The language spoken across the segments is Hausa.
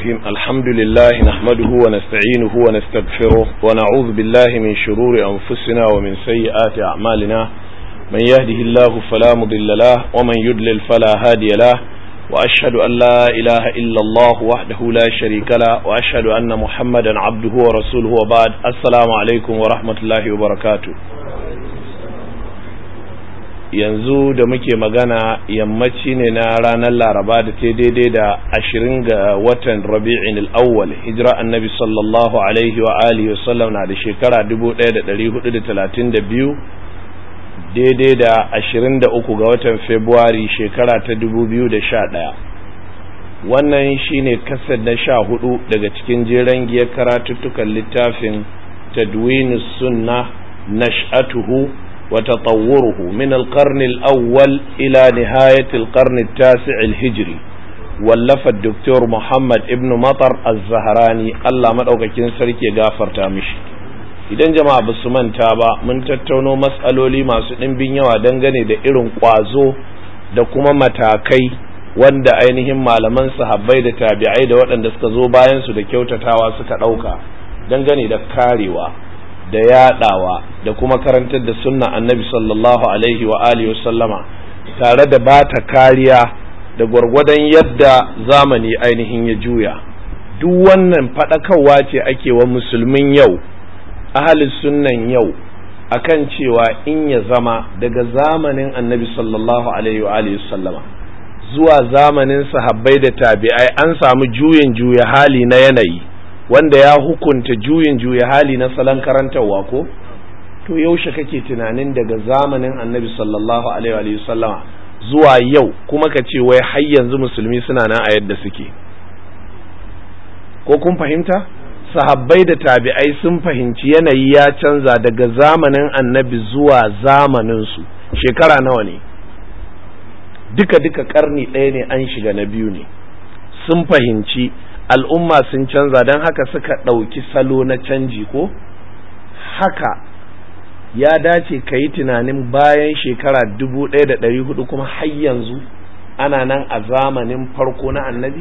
الرحيم الحمد لله نحمده ونستعينه ونستغفره ونعوذ بالله من شرور أنفسنا ومن سيئات أعمالنا من يهده الله فلا مضل له ومن يضلل فلا هادي له وأشهد أن لا إله إلا الله وحده لا شريك له وأشهد أن محمدا عبده ورسوله وبعد السلام عليكم ورحمة الله وبركاته yanzu da muke magana yammaci ne na ranar laraba da ta daidai da ashirin ga watan rabi'in al'awwal hijira annabi sallallahu alaihi wa alihi wasallam na da shekara 1432 daidai da ashirin da uku ga watan februari shekara ta 2011 wannan shine kasar na sha hudu daga cikin jeren giyar karatuttukan littafin tadwinus sunna nash'atuhu وتطوره من القرن الأول إلى نهاية القرن التاسع الهجري ولف الدكتور محمد ابن مطر الزهراني الله مدعوكين سركي غافر تامش idan jama'a ba su manta ba mun tattauno matsaloli masu ɗimbin yawa dangane da irin ƙwazo da kuma matakai wanda ainihin malaman sahabbai da tabi'ai da waɗanda suka zo bayan su da kyautatawa suka ɗauka dangane da karewa da yadawa da kuma karantar da sunna annabi sallallahu alaihi wa alihi sallama tare da bata kariya da gwargwadon yadda zamani ainihin ya juya duk wannan faɗakarwa ce ake wa musulmin yau ahalin sunnan yau akan cewa in ya zama daga zamanin annabi sallallahu alaihi wa alihi sallama zuwa zamanin sahabbai da tabi'ai an samu juyin juya hali na yanayi wanda ya hukunta juyin juya hali na salon karantarwa ko to yaushe kake tunanin daga zamanin annabi sallallahu alaihi wa sallama zuwa yau kuma ka ce wai har yanzu musulmi suna nan a yadda suke ko kun fahimta sahabbai da tabi'ai sun fahimci yanayi ya canza daga zamanin annabi zuwa zamanin su shekara nawa ne duka duka karni ɗaya ne an shiga na biyu ne sun fahimci al'umma sun canza don haka suka ɗauki salo na canji ko haka ya dace ka yi tunanin bayan shekara dubu ɗaya da ɗari hudu kuma har yanzu ana nan a zamanin farko na annabi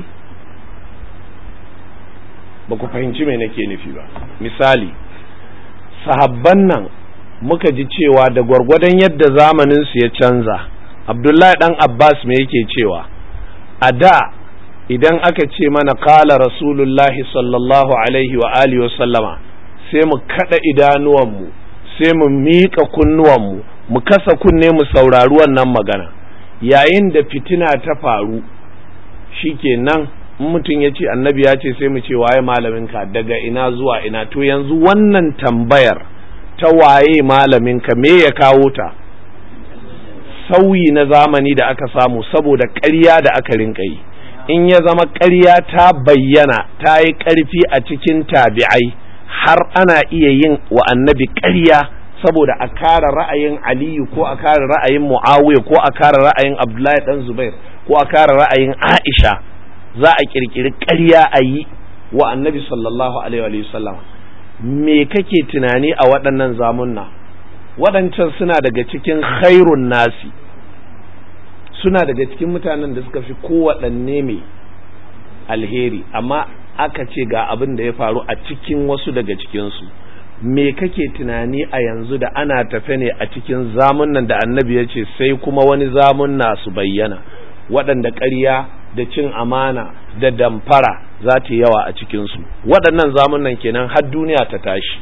ba ku fahimci mai nake nufi ba misali sahabban nan muka ji cewa da gwargwadon yadda zamaninsu ya canza abdullahi ɗan abbas me yake cewa a da idan aka ce mana kala rasulullahi sallallahu alaihi wa alihi wa sallama sai mu kada idanuwanmu sai mu miƙa kunnuwanmu mu kasa kunne mu saurari wannan magana yayin da fitina ta faru shikenan in mutum ya ce annabi ya ce sai mu ce waye malaminka daga ina zuwa ina to yanzu wannan tambayar ta waye malaminka me ya kawo ta sauyi na zamani da aka samu saboda ƙarya da aka rinka yi in ya zama ƙarya ta bayyana ta yi ƙarfi a cikin tabi'ai har ana iya yin wa annabi ƙarya saboda a kare ra'ayin aliyu ko a kare ra'ayin muawiya ko a kare ra'ayin abdullahi dan zubair ko a kare ra'ayin aisha za a kirkiri ƙarya a yi wa annabi sallallahu alaihi wa sallam me kake tunani a waɗannan zamunna waɗancan suna daga cikin khairun nasi suna daga cikin mutanen da suka fi kowaɗanne mai alheri amma aka ce ga abin da ya faru a cikin wasu daga cikinsu me kake tunani a yanzu da ana tafe ne a cikin zamunan da annabi ya ce sai kuma wani zamunna su bayyana waɗanda ƙarya da cin amana da damfara za ta yawa a cikinsu waɗannan zamunan kenan har duniya ta tashi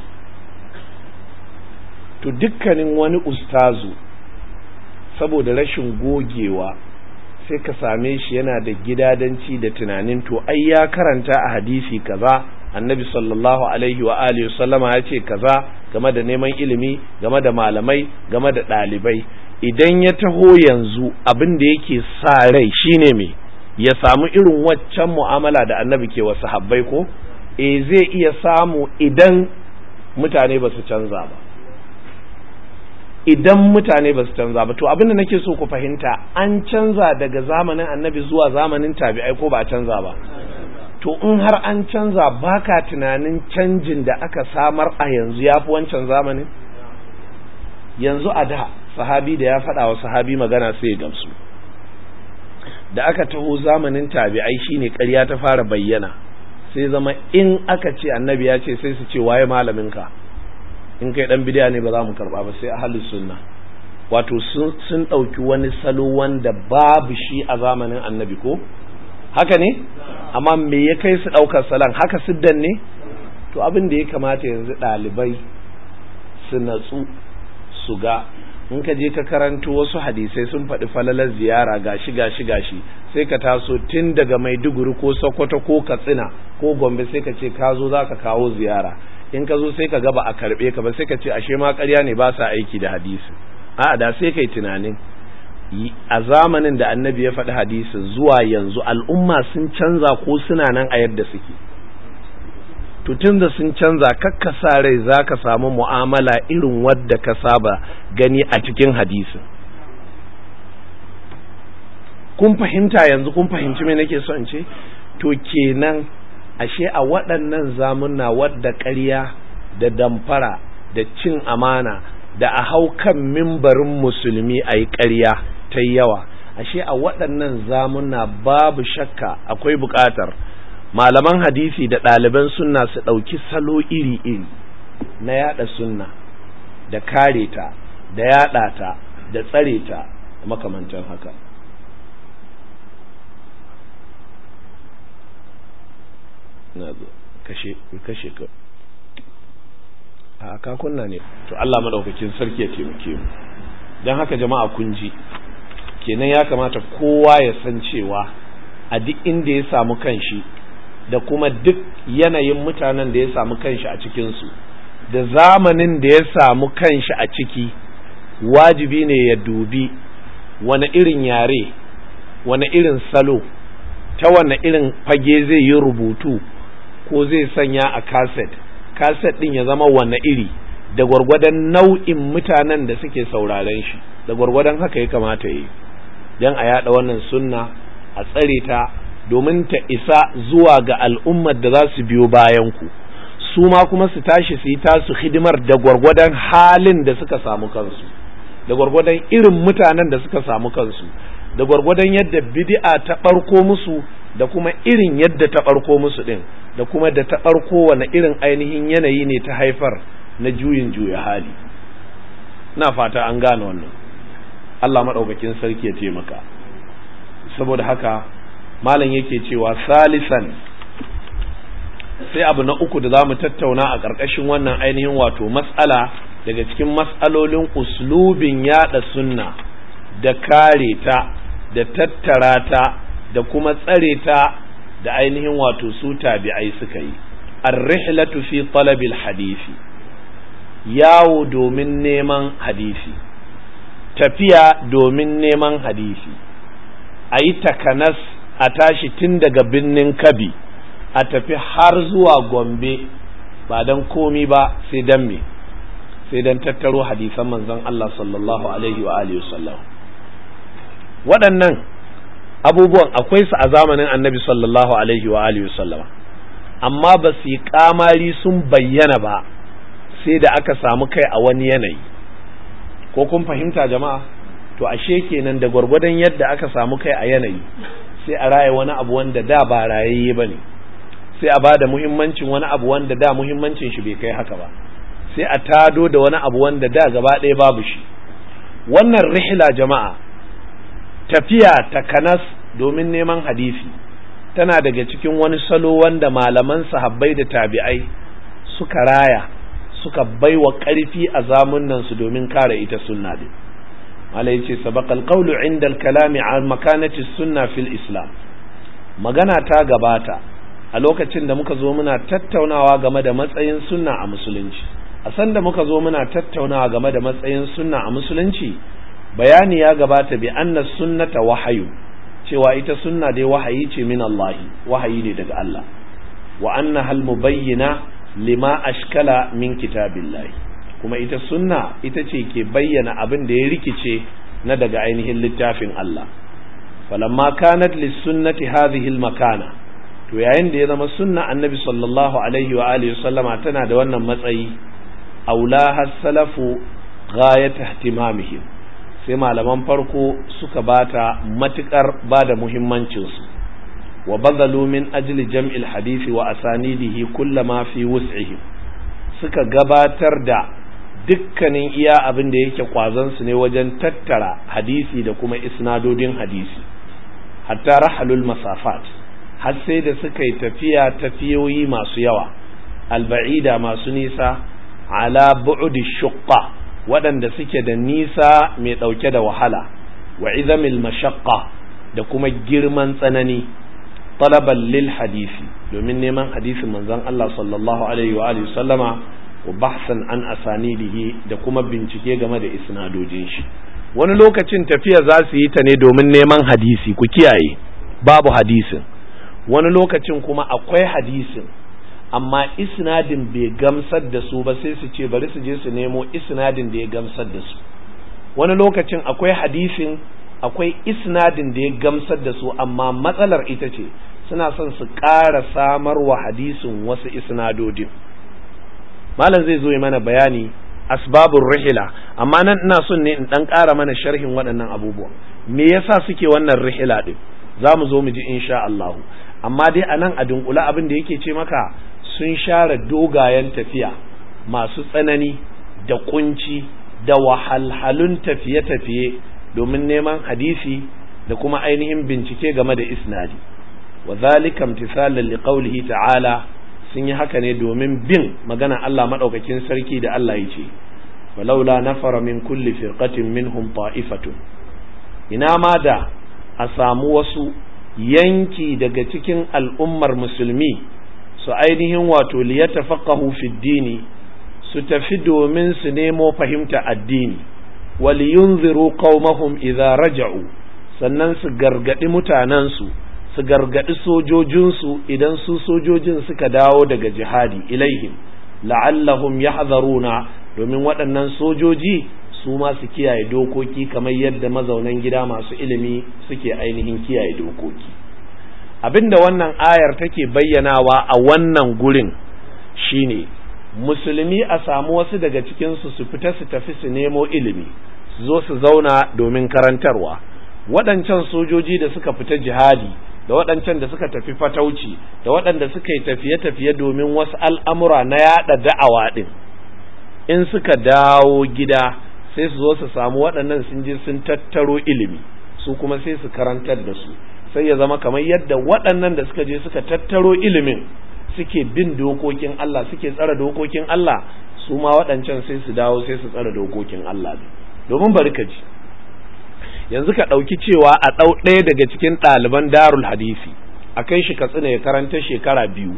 to dukkanin wani ustazu saboda rashin gogewa sai ka same shi yana da gidadanci da tunanin to ai ya karanta a hadisi kaza annabi sallallahu alaihi wa alihi sallama ya ce kaza game da neman ilimi game da malamai game da ɗalibai idan ya taho yanzu abin da yake sa rai shine me ya samu irin waccan mu'amala da annabi ke wasu habbai ko e zai iya samu idan mutane ba su canza ba idan mutane ba su canza ba to abin da nake so ku fahimta an canza daga zamanin annabi zuwa zamanin tabi'ai ko ba a canza ba to in har an canza baka tunanin canjin da aka samar a yanzu ya fi wancan zamanin yanzu a da sahabi da ya faɗa wa sahabi magana sai ya gamsu da aka taho zamanin tabi'ai shine ƙarya ta fara bayyana sai zama in aka ce annabi ya ce sai su ce waye malaminka in kai dan bidiya ne ba za mu karba ba sai ahlus sunna wato sun ɗauki wani salo wanda babu shi a zamanin annabi ko haka ne amma me ya kai su ɗaukar salon haka siddan ne to abin da ya kamata yanzu ɗalibai su natsu su ga in ka je ka karanto wasu hadisai sun faɗi falalar ziyara gashi gashi gashi sai ka taso tun daga maiduguri ko sokoto ko katsina ko gombe sai ka ce ka zo za ka kawo ziyara in ka zo sai ka gaba a karɓe ka ba sai ka ce ashe ma ƙarya ne ba sa aiki da hadisi a da sai kai tunanin a zamanin da annabi ya faɗi hadisi zuwa yanzu al'umma sun canza ko suna nan a yadda suke tutun da sun canza kakka sa rai za ka samu mu'amala irin wadda ka saba gani a cikin hadisi kun fahimta yanzu kun fahimci me nake so in ce to kenan ashe a waɗannan zamunna wadda ƙarya da damfara da cin amana da a hau kan mimbarin musulmi a yi ƙarya ta yawa ashe a waɗannan zamuna babu shakka akwai buƙatar malaman hadisi da ɗaliban sunna su ɗauki salo iri-iri na yaɗa sunna da kare ta da yaɗa ta da tsare ta makamantan haka na zo kashe kashe ka a kakunna ne to Allah madaukakin sarki ya taimake mu don haka jama'a kun ji kenan ya kamata kowa ya san cewa a duk inda ya samu kanshi da kuma duk yanayin mutanen da ya samu kanshi a cikinsu da zamanin da ya samu kanshi a ciki wajibi ne ya dubi wani irin yare wani irin salo ta wani irin fage zai yi rubutu ko zai sanya a kaset kaset din ya zama wane iri da gwargwadon nau'in mutanen da suke sauraren shi da gwargwadon haka ya kamata yi don a yada wannan sunna a tsare ta domin ta isa zuwa ga al'ummar da za su biyo bayan ku su ma kuma su tashi su yi tasu hidimar da gwargwadon halin da suka samu kansu da gwargwadon irin mutanen da suka samu kansu da gwargwadon yadda bid'a ta ɓarko musu da kuma irin yadda ta ɓarko musu ɗin da kuma da ta ɓarko wani irin ainihin yanayi ne ta haifar na juyin juya hali na fata an gane wannan Allah maɗaukakin sarki ya taimaka saboda haka malam yake cewa salisan sai abu na uku da za mu tattauna a ƙarƙashin wannan ainihin wato matsala daga cikin matsalolin uslubin yaɗa sunna da kare ta da tattara ta da kuma tsare ta da ainihin wato su tabi'ai suka yi ar-rihlatu fi talabil hadisi yawo domin neman hadisi tafiya domin neman hadisi a yi takanas a tashi tun daga birnin kabi a tafi har zuwa gombe ba don komi ba sai don me sai don tattaro hadisan manzon Allah sallallahu alaihi wa alihi wasallam waɗannan abubuwan akwai su a zamanin annabi sallallahu alaihi wa alihi sallama amma ba su yi kamari sun bayyana ba sai da aka samu kai a wani yanayi ko kun fahimta jama'a to ashe kenan da gwargwadon yadda aka samu kai a yanayi sai a raye wani abu wanda da ba rayayye ba ne sai a ba da muhimmancin wani abu wanda da muhimmancin shi bai kai haka ba sai a tado da wani abu wanda da gaba ɗaya babu shi wannan rihla jama'a tafiya ta kanas domin neman hadisi tana daga cikin wani salo wanda malaman sahabbai da tabi'ai suka raya suka baiwa ƙarfi a zamunan su domin kare ita sunna din malai yace sabaqal qawlu inda al-kalami an makanati sunna fil islam magana ta gabata a lokacin da muka zo muna tattaunawa game da matsayin sunna a musulunci a san da muka zo muna tattaunawa game da matsayin sunna a musulunci bayani ya gabata bi anna sunnata wahayu cewa ita sunna dai wahayi ce min Allah wahayi ne daga Allah wa anna hal mubayyina lima ashkala min kitabillahi kuma ita sunna ita ce ke bayyana abin da ya rikice na daga ainihin littafin Allah falamma kanat lis sunnati hadhihi al makana to yayin da ya zama sunna annabi sallallahu alaihi wa alihi sallama tana da wannan matsayi aulaha salafu ghayat ihtimamihim sai malaman farko suka bata matukar bada muhimmancinsu wa bazalu min ajli jam'il hadisi wa asanidihi kullama fi wus'ihim suka gabatar da dukkanin iya abin da yake kwazansu ne wajen tattara hadisi da kuma isnadodin hadisi hatta rahalul masafat har sai da suka yi tafiya tafiyoyi masu yawa alba'ida masu nisa ala bu'udi shuqqa waɗanda suke da nisa mai ɗauke da wahala wa izamil mashaqqa da kuma girman tsanani talaban lil hadisi domin neman hadisin manzon Allah sallallahu alaihi wa alihi sallama wa bahsan an asanidihi da kuma bincike game da isnadojin shi wani lokacin tafiya za su yi ta ne domin neman hadisi ku kiyaye babu hadisin wani lokacin kuma akwai hadisin amma isnadin bai gamsar da su ba sai su ce bari su je su nemo isnadin da ya gamsar da su wani lokacin akwai hadisin akwai isnadin da ya gamsar da su amma matsalar ita ce suna son su ƙara samar wa hadisin wasu isnadodin malam zai zo yi mana bayani asbabun rihila amma nan ina son ne in dan ƙara mana sharhin waɗannan abubuwa me yasa suke wannan rihila din za mu zo mu ji insha Allah amma dai a nan a dunkula abin da yake ce maka sun share dogayen tafiya masu tsanani da kunci da wahalhalun tafiye-tafiye domin neman hadisi da kuma ainihin bincike game da isnadi wa zalika imtisalan liqaulihi ta'ala sun yi haka ne domin bin magana Allah madaukakin sarki da Allah ya ce walaula nafara min kulli firqatin minhum ta'ifatun ina ma da a samu wasu yanki daga cikin al'ummar musulmi su ainihin wato liyatafaqahu fi dini su tafi domin su nemo fahimta addini waliyunziru qaumahum idza raja'u sannan su gargadi mutanensu su gargadi sojojinsu idan su sojojin suka dawo daga jihadi ilaihim la'allahum yahzaruna domin waɗannan sojoji su ma su kiyaye dokoki kamar yadda mazaunan gida masu ilimi suke ainihin kiyaye dokoki abinda wannan ayar take bayyanawa a wannan gurin shine musulmi a samu wasu daga cikinsu su fita su tafi su nemo ilimi su zo su zauna domin karantarwa waɗancan sojoji da suka fita jihadi da waɗancan da suka tafi fatauci da waɗanda suka yi tafiye-tafiye domin wasu al'amura na yaɗa da'awa ɗin in suka dawo gida sai su zo su samu waɗannan sun je sun tattaro ilimi su kuma sai su karantar da su sai ya zama kamar yadda waɗannan da suka je suka tattaro ilimin suke bin dokokin Allah suke tsara dokokin Allah su ma waɗancan sai su dawo sai su tsara dokokin Allah domin bari ka ji yanzu ka ɗauki cewa a ɗau ɗaya daga cikin ɗaliban darul hadisi a kai shi katsina ya karanta shekara biyu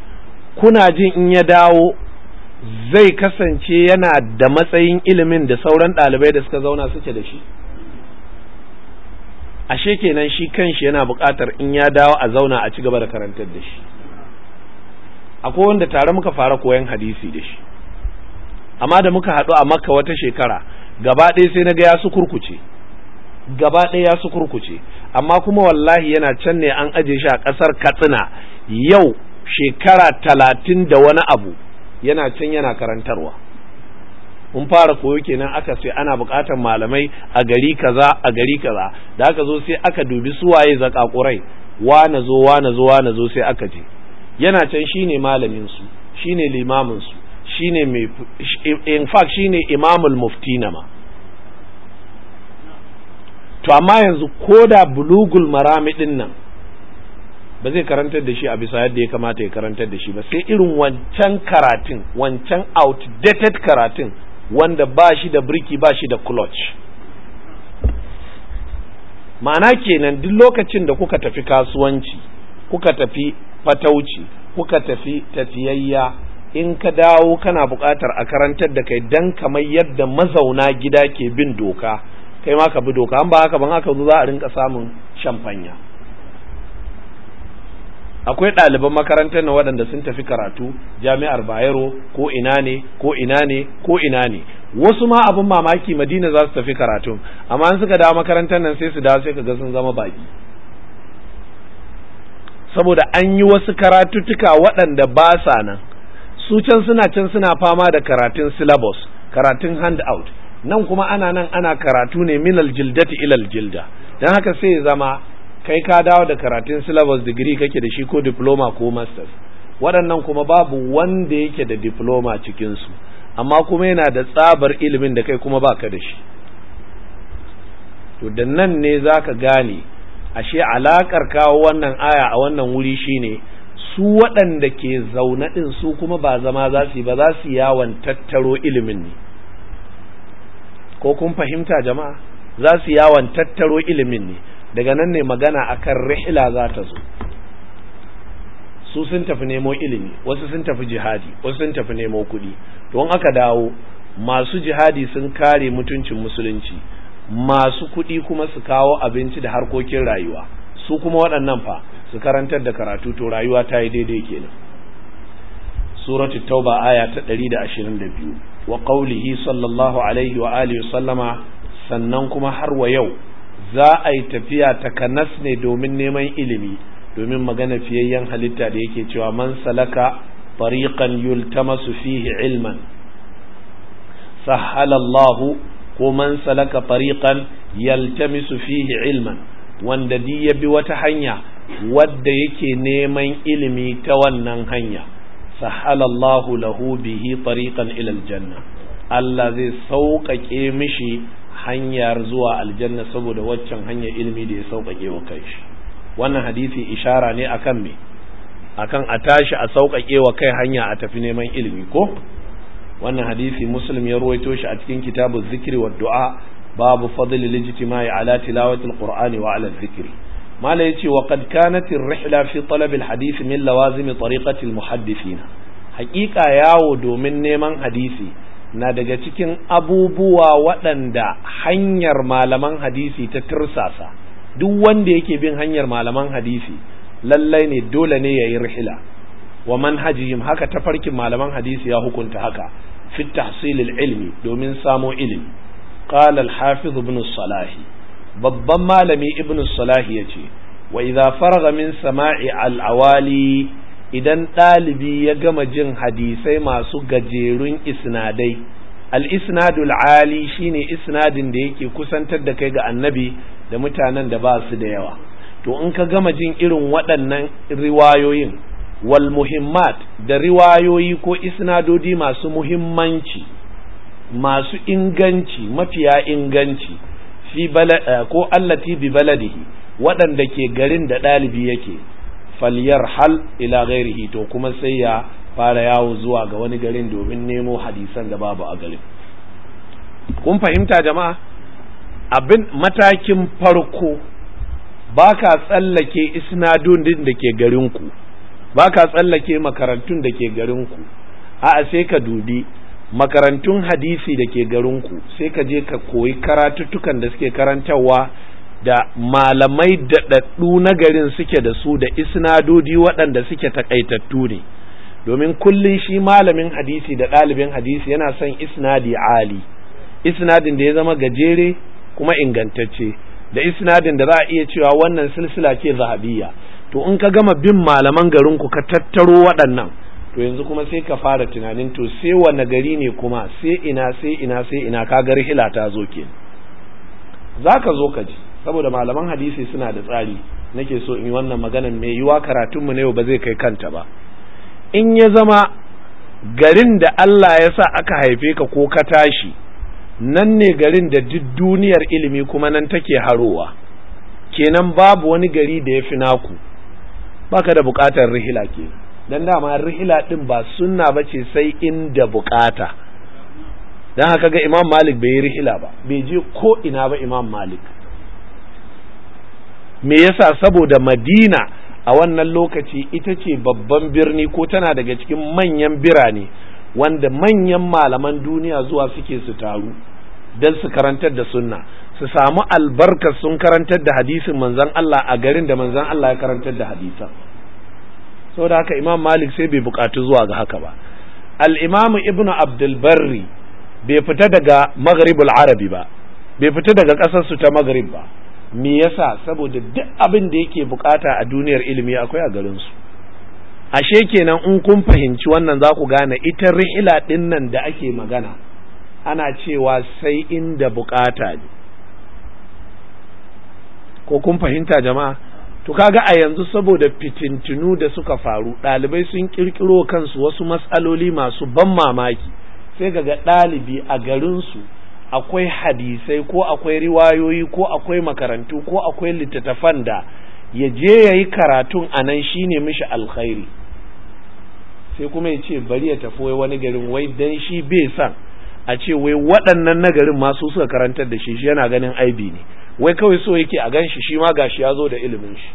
kuna jin in ya dawo zai kasance yana da matsayin ilimin da sauran ɗalibai da suka zauna suke da shi ashe kenan shi kanshi yana buƙatar in ya dawo a zauna a ci gaba da karantar da shi akwai wanda tare muka fara koyan hadisi da shi amma da muka haɗu a makka wata shekara gaba ɗaya sai na ga ya su kurkuce gaba ɗaya ya su kurkuce amma kuma wallahi yana can ne an aje shi a ƙasar katsina yau shekara talatin da wani abu yana can yana karantarwa mun fara koyo kenan aka sai ana buƙatar malamai a gari kaza a gari kaza da aka zo sai aka dubi suwaye zakakurai wane zo wane zo wane zo sai aka je yana can shine malamin su shine limamin su shine mai in fact shine imamul muftina ma to amma yanzu koda bulugul marami din nan ba zai karantar da shi a bisa yadda ya kamata ya karantar da shi ba sai irin wancan karatun wancan outdated karatun wanda ba shi da birki ba shi da clutch ma'ana kenan duk lokacin da kuka tafi kasuwanci kuka tafi fatauci kuka tafi tafiyayya in ka dawo kana buƙatar a karantar da kai dan kamar yadda mazauna gida ke bin doka kai ma ka bi doka an ba haka ban haka zo za a rinka samun shamfanya akwai ɗaliban makarantar na waɗanda sun tafi karatu jami'ar bayero ko ina ne ko ina ne ko ina ne wasu ma abin mamaki madina za su tafi karatu amma an suka dawo makarantar nan sai su dawo sai ka ga sun zama baki saboda an yi wasu karatuttuka waɗanda ba sa nan su can suna can suna fama da karatun syllabus karatun handout nan kuma ana nan ana karatu ne minal jildati ilal jilda don haka sai ya zama kai ka dawo da karatun syllabus degree kake da shi ko diploma ko masters waɗannan kuma babu wanda yake da diploma cikinsu amma kuma yana da tsabar ilimin da kai kuma baka da shi to da nan ne za ka gane ashe alaƙar kawo wannan aya a wannan wuri shine su waɗanda ke zaune ɗin su kuma ba zama za su yi ba za su yawon tattaro ilimin ne ko kun fahimta jama'a za su yawon tattaro ilimin ne daga nan ne magana akan rihla za ta zo su sun tafi nemo ilimi wasu sun tafi jihadi wasu sun tafi nemo kuɗi don aka dawo masu jihadi sun kare mutuncin musulunci masu kuɗi kuma su kawo abinci da harkokin rayuwa su kuma waɗannan fa su karantar da karatu to rayuwa ta yi daidai kenan suratu tauba aya ta 122 wa qaulihi sallallahu alaihi wa alihi sallama sannan kuma har wa yau za a yi tafiya ta kanas ne domin neman ilimi domin magana fiyayyen halitta da yake cewa man salaka tariqan yultamasu fihi ilman sahala Allahu ko man salaka tariqan yaltamisu fihi ilman wanda di ya bi wata hanya wadda yake neman ilimi ta wannan hanya sahala Allahu lahu bihi tariqan ila aljanna Allah zai sauƙaƙe mishi hanyar zuwa aljanna saboda waccan hanyar ilimi da ya sauƙaƙe wa kai shi wannan hadisi ishara ne akan me akan a tashi a sauƙaƙe wa kai hanya a tafi neman ilimi ko wannan hadisi muslim ya ruwaito shi a cikin kitabu zikri wa du'a babu fadl lijtimai ala tilawati alqur'ani wa ala dhikri mala yace wa qad kanat ar-rihla fi talab al-hadith min lawazim tariqati al-muhaddithina haqiqa yawo domin neman hadisi na daga cikin abubuwa waɗanda hanyar malaman hadisi ta tirsasa duk wanda yake bin hanyar malaman hadisi lallai ne dole ne ya yi rihila wa manhajihim haka tafarkin malaman hadisi ya hukunta haka fi tahsilil ilmi domin samo ilimi qala al-hafiz ibn salah babban malami ibn salah yace wa idza faraga min sama'i al-awali idan ɗalibi ya gama jin hadisai masu gajerun isnadai al-isnadul ali shine isnadin da yake kusantar da kai ga annabi da mutanen da ba su da yawa to in ka gama jin irin waɗannan riwayoyin wal muhimmat da riwayoyi ko isnadodi masu muhimmanci masu inganci mafiya inganci fi ko allati bi baladihi waɗanda ke garin da ɗalibi yake falyar hal ila ghairihi to kuma sai ya fara yawo zuwa ga wani garin domin nemo hadisan da babu a garin kun fahimta jama'a abin matakin farko ba ka tsallake isnadun din da ke garinku ba ka tsallake makarantun da ke garinku a'a sai ka dubi makarantun hadisi da ke garinku sai ka je ka koyi karatuttukan da suke karantarwa da malamai daɗaɗɗu na garin suke da su da isnadodi waɗanda suke takaitattu ne domin kullum shi malamin hadisi da ɗalibin hadisi yana son isnadi ali isnadin da ya zama gajere kuma ingantacce da isnadin da za a iya cewa wannan silsila ce zahabiyya to in ka gama bin malaman garinku ka tattaro waɗannan to yanzu kuma sai ka fara tunanin to sai wane gari ne kuma sai ina sai ina sai ina ka ga rihila ta zo ke za ka zo ka ji saboda malaman hadisi suna da tsari nake so in yi wannan maganan mai yiwa karatunmu na yau ba zai kai kanta ba in ya zama garin da Allah ya sa aka haife ka ko ka tashi nan ne garin da duk duniyar ilimi kuma nan take harowa kenan babu wani gari da ya fi naku baka da bukatar rihila ke dan dama rihila din ba sunna bace sai inda bukata dan haka ga Imam Malik bai yi rihila ba bai je ko ina ba Imam Malik me yasa saboda Madina a wannan lokaci ita ce babban birni ko tana daga cikin manyan birane wanda manyan malaman duniya zuwa suke su taru don su karantar da sunna su samu albarkar sun karantar da hadisin manzon Allah a garin da manzon Allah ya karantar da hadisan saboda haka imam malik sai bai bukatu zuwa ga haka ba al-imam ibn abdul barri bai fita daga maghribul arabi ba bai fita daga ƙasar su ta maghrib ba me yasa saboda duk abin da yake bukata a duniyar ilimi akwai a garin su ashe kenan in kun fahimci wannan za ku gane ita ri'ila din nan da ake magana ana cewa sai inda bukata ne ko kun fahimta jama'a to kaga a yanzu saboda fitintunu da suka faru ɗalibai sun ƙirƙiro kansu wasu matsaloli masu ban mamaki sai ga ɗalibi a garinsu akwai hadisai ko akwai riwayoyi ko akwai makarantu ko akwai littattafan da ya je ya yi karatun a nan shi ne mishi alkhairi sai kuma ya ce bari ya tafi wai wani garin wai dan shi bai san a ce wai waɗannan na garin masu suka karantar da shi shi yana ganin aibi ne wai kawai so yake a gan shi shi ma gashi ya zo da ilimin shi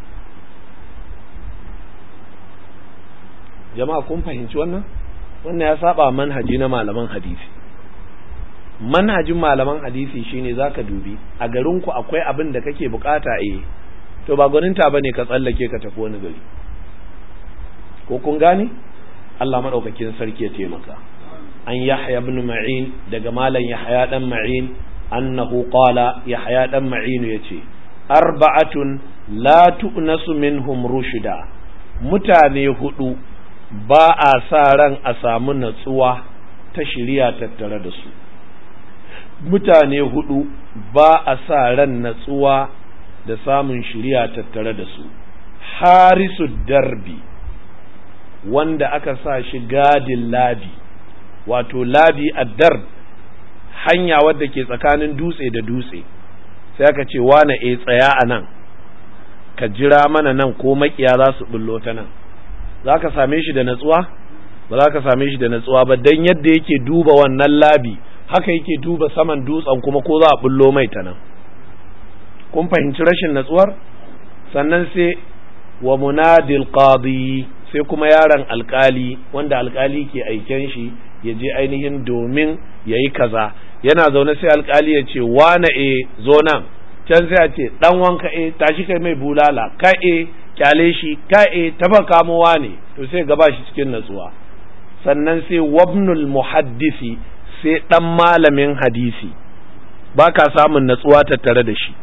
jama'a kun fahimci wannan wannan ya saba manhaji na malaman hadisi manhajin malaman hadisi shine zaka dubi a garinku akwai abin da kake bukata eh to ba gwaninta bane ka tsallake ka tafi wani gari ko kun gane Allah madaukakin sarki ya taimaka an yahya ibn ma'in daga malam yahya dan ma'in annahu qala yahya dan ma'in yace arba'atun la tu'nasu minhum rushda mutane hudu ba a sa ran a samu natsuwa ta shirya tattare da su mutane hudu ba a sa ran natsuwa da samun shirya tattare da su harisu darbi wanda aka sa shi gadin labi wato labi a darb hanya wadda ke tsakanin dutse da dutse sai aka ce wane e tsaya a nan ka jira mana nan ko makiya za su bullo ta nan za ka same shi da natsuwa ba za ka same shi da natsuwa ba don yadda yake duba wannan labi haka yake duba saman dutsen kuma ko za a bullo mai ta nan kun fahimci rashin natsuwar sannan sai wa munadil qadi sai kuma yaron alkali wanda alkali ke aiken shi ya je ainihin domin ya yi kaza yana zaune sai alkali ya ce wane e zo nan can sai a ce dan wanka e tashi kai mai bulala ka e kyale shi ka e taba kamowa ne to sai gaba shi cikin natsuwa sannan sai wabnul muhaddisi sai dan malamin hadisi ba ka samun natsuwa tattare da shi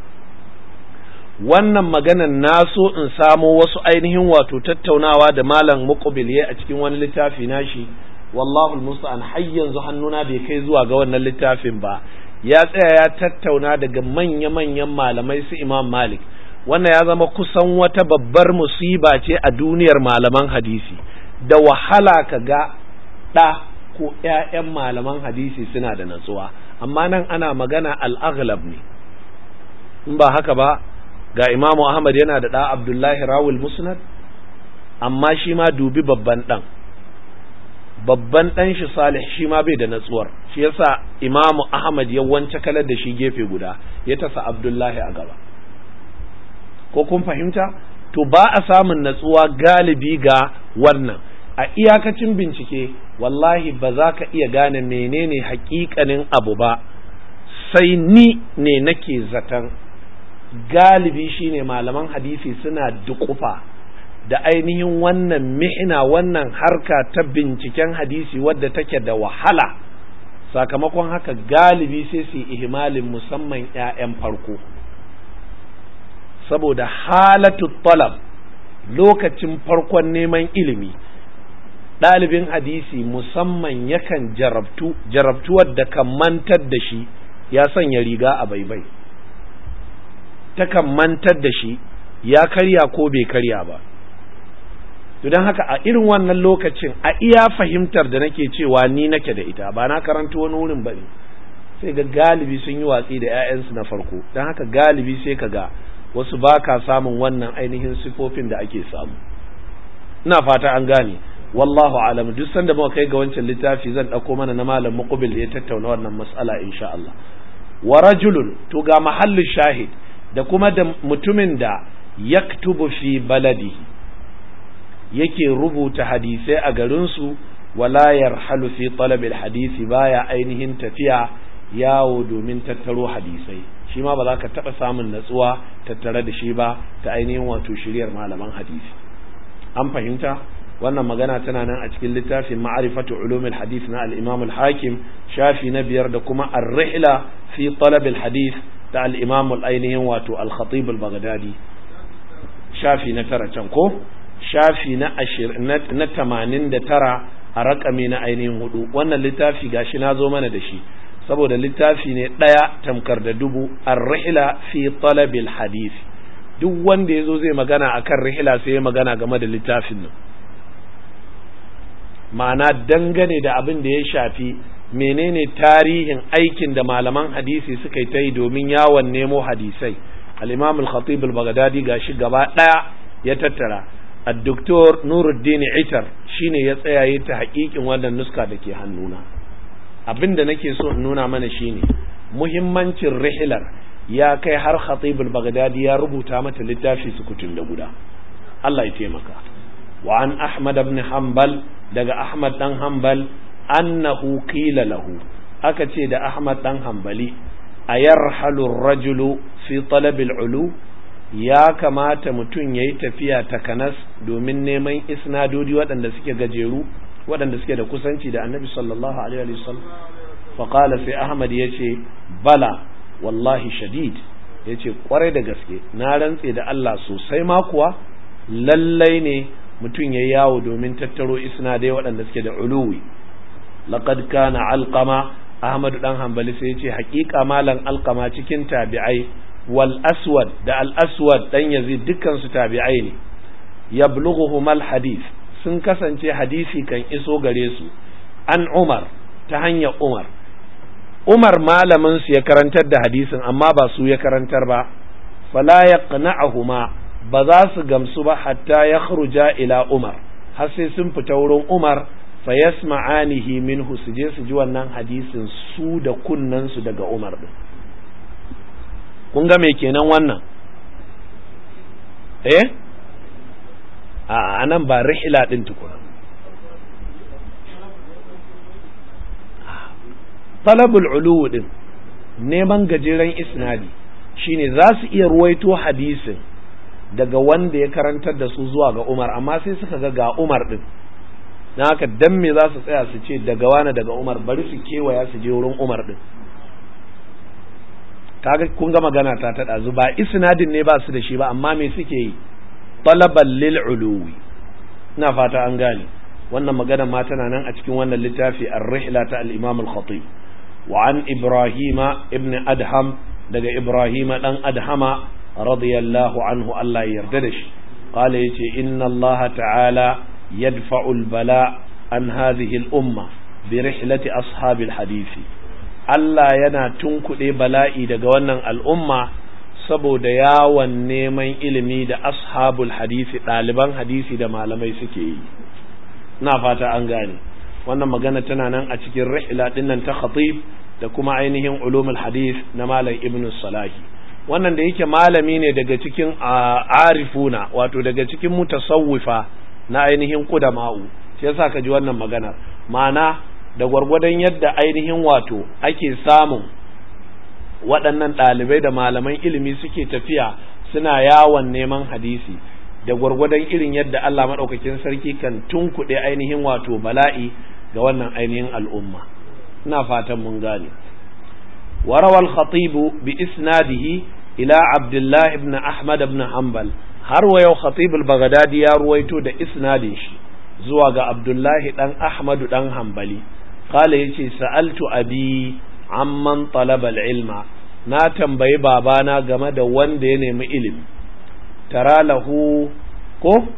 wannan maganan na so in samo wasu ainihin wato tattaunawa da malam muqbil a cikin wani littafi nashi wallahu almusta'an har yanzu hannuna bai kai zuwa ga wannan littafin ba ya tsaya ya tattauna daga manya-manyan malamai su imam malik wannan ya zama kusan wata babbar musiba ce a duniyar malaman hadisi da wahala ka ga ɗa ko ‘ya'yan malaman hadisi suna da natsuwa amma nan ana magana al'aghlab ne in ba haka ba ga imamu ahmad yana da ɗa abdullahi rawul musnad amma shi ma dubi babban ɗan babban ɗan shi salih shi ma bai da natsuwar shi yasa imamu ahmad ya wance kalar da shi gefe guda ya tasa abdullahi a gaba ko kun fahimta to ba a samun natsuwa galibi ga wannan a iyakacin bincike wallahi ba za ka iya gane menene hakikanin abu ba sai ni ne nake zaton galibi shine malaman hadisi suna dukufa da ainihin wannan mihina wannan harka ta binciken hadisi wadda take da wahala sakamakon haka galibi sai su ihmalin musamman 'ya'yan farko saboda halatu talab lokacin farkon neman ilimi ɗalibin hadisi musamman yakan jarabtu jarabtuwar da kan mantar da shi ya sanya riga a baibai takan mantar da shi ya karya ko bai karya ba don haka a irin wannan lokacin a iya fahimtar da nake cewa ni nake da ita ba na karanta wani wurin ba ne sai ga galibi sun yi watsi da 'ya'yansu na farko don haka galibi sai ka ga wasu ba ka samun wannan ainihin sifofin da ake samu ina fata an gane wallahu alam duk sanda muka kai ga wancan littafi zan ɗauko mana na malam muqbil da ya tattauna wannan mas'ala insha Allah wa rajulun to ga mahallu shahid da kuma da mutumin da yaktubu fi baladihi yake rubuta hadisai a garinsu wala yarhalu fi talabil hadisi baya ainihin tafiya yawo domin tattaro hadisai shi ma ba za ka taɓa samun natsuwa tattare da shi ba ta ainihin wato shiryar malaman hadisi an fahimta wannan magana tana nan a cikin littafin ma'arifatu ulumul hadith na al-imam al-hakim shafi na biyar da kuma ar-rihla fi talab al-hadith da al-imam al-ainihin wato al-khatib al-baghdadi shafi na tara can ko shafi na na tamanin da tara a rakami na ainihin hudu wannan littafi gashi na zo mana da shi saboda littafi ne ɗaya tamkar da dubu ar-rihla fi talabil hadith duk wanda ya zo zai magana akan rihila sai ya magana game da littafin nan ma'ana dangane da abin da ya shafi menene tarihin aikin da malaman hadisi suka yi ta yi domin yawon nemo hadisai al-imam al-khatib al-baghdadi gashi gaba daya ya tattara ad-doktor nuruddin itar shine ya tsaya yi ta hakikin wannan nuska da ke hannuna abin da nake so in nuna mana shine muhimmancin rihilar ya kai har khatib al-baghdadi ya rubuta mata littafi sukutun da guda Allah ya taimaka wa an ahmad ibn hanbal daga ahmad dan hanbal annahu qila lahu aka ce da ahmad dan hanbali ayarhalu rajulu fi talab al-ulu ya kamata mutum yayi tafiya takanas domin neman isnadodi waɗanda suke gajeru waɗanda suke da kusanci da annabi sallallahu alaihi wa sallam fa qala sai ahmad yace bala wallahi shadid yace kwarai da gaske na rantse da Allah sosai ma kuwa lallai ne mutum ya yawo domin tattaro isnadai waɗanda suke da uluwi laqad kana alqama ahmad dan hanbali sai yace haƙiƙa malan alqama cikin tabi'ai wal aswad da al aswad dan yazid dukkan su tabi'ai ne yablughuhum al hadith sun kasance hadisi kan iso gare su an umar ta hanyar umar umar malamin su ya karantar da hadisin amma ba su ya karantar ba fala yaqna'uhuma ba za su gamsu ba hatta ya ila Umar har sai sun fita wurin Umar fa yasma'anihi minhu su je su ji wannan hadisin su da kunnan su daga Umar din kun ga me kenan wannan eh a anan ba rihla din tukuna talabul ulu din neman gajeren isnadi shine za su iya ruwaito hadisin daga wanda ya karantar da su zuwa ga Umar amma sai suka ga ga Umar din na haka dan me za su tsaya su ce daga wani daga Umar bari su kewaya su je wurin Umar din kaga kun ga magana ta ta dazu ba isnadin ne ba su da shi ba amma me suke yi talaban lil uluwi ina fata an gane wannan magana ma tana nan a cikin wannan littafi ar-rihla ta al-Imam al-Khatib wa an Ibrahima ibn Adham daga Ibrahima dan Adhama radiyallahu anhu Allah ya yarda da shi qala yace inna Allah ta'ala yadfa'u al-bala an hadhihi al-umma bi rihlati ashabil hadisi Allah yana tunkuɗe bala'i daga wannan al'umma saboda yawon neman ilimi da ashabul hadisi ɗaliban hadisi da malamai suke yi na fata an gane wannan magana tana nan a cikin rihla dinnan ta khatib da kuma ainihin ulumul hadis na malam ibn salahi wannan da yake malami ne daga cikin arifuna wato daga cikin mutasawwifa na ainihin kudama'u shi yasa ka ji wannan maganar ma'ana da gwargwadon yadda ainihin wato ake samun waɗannan ɗalibai da malaman ilimi suke tafiya suna yawon neman hadisi da gwargwadon irin yadda Allah maɗaukakin sarki kan tunkuɗe ainihin wato bala'i ga wannan ainihin al'umma ina fatan mun gane وروى الخطيب بإسناده إلى عبد الله بن أحمد بن حنبل har wa yau khatib al-baghdadi ya ruwaito da isnadin shi zuwa ga abdullahi dan ahmadu dan hanbali qala yace sa'altu abi amman talaba al-ilma na tambayi babana game da wanda ya nemi ilimi tara lahu ko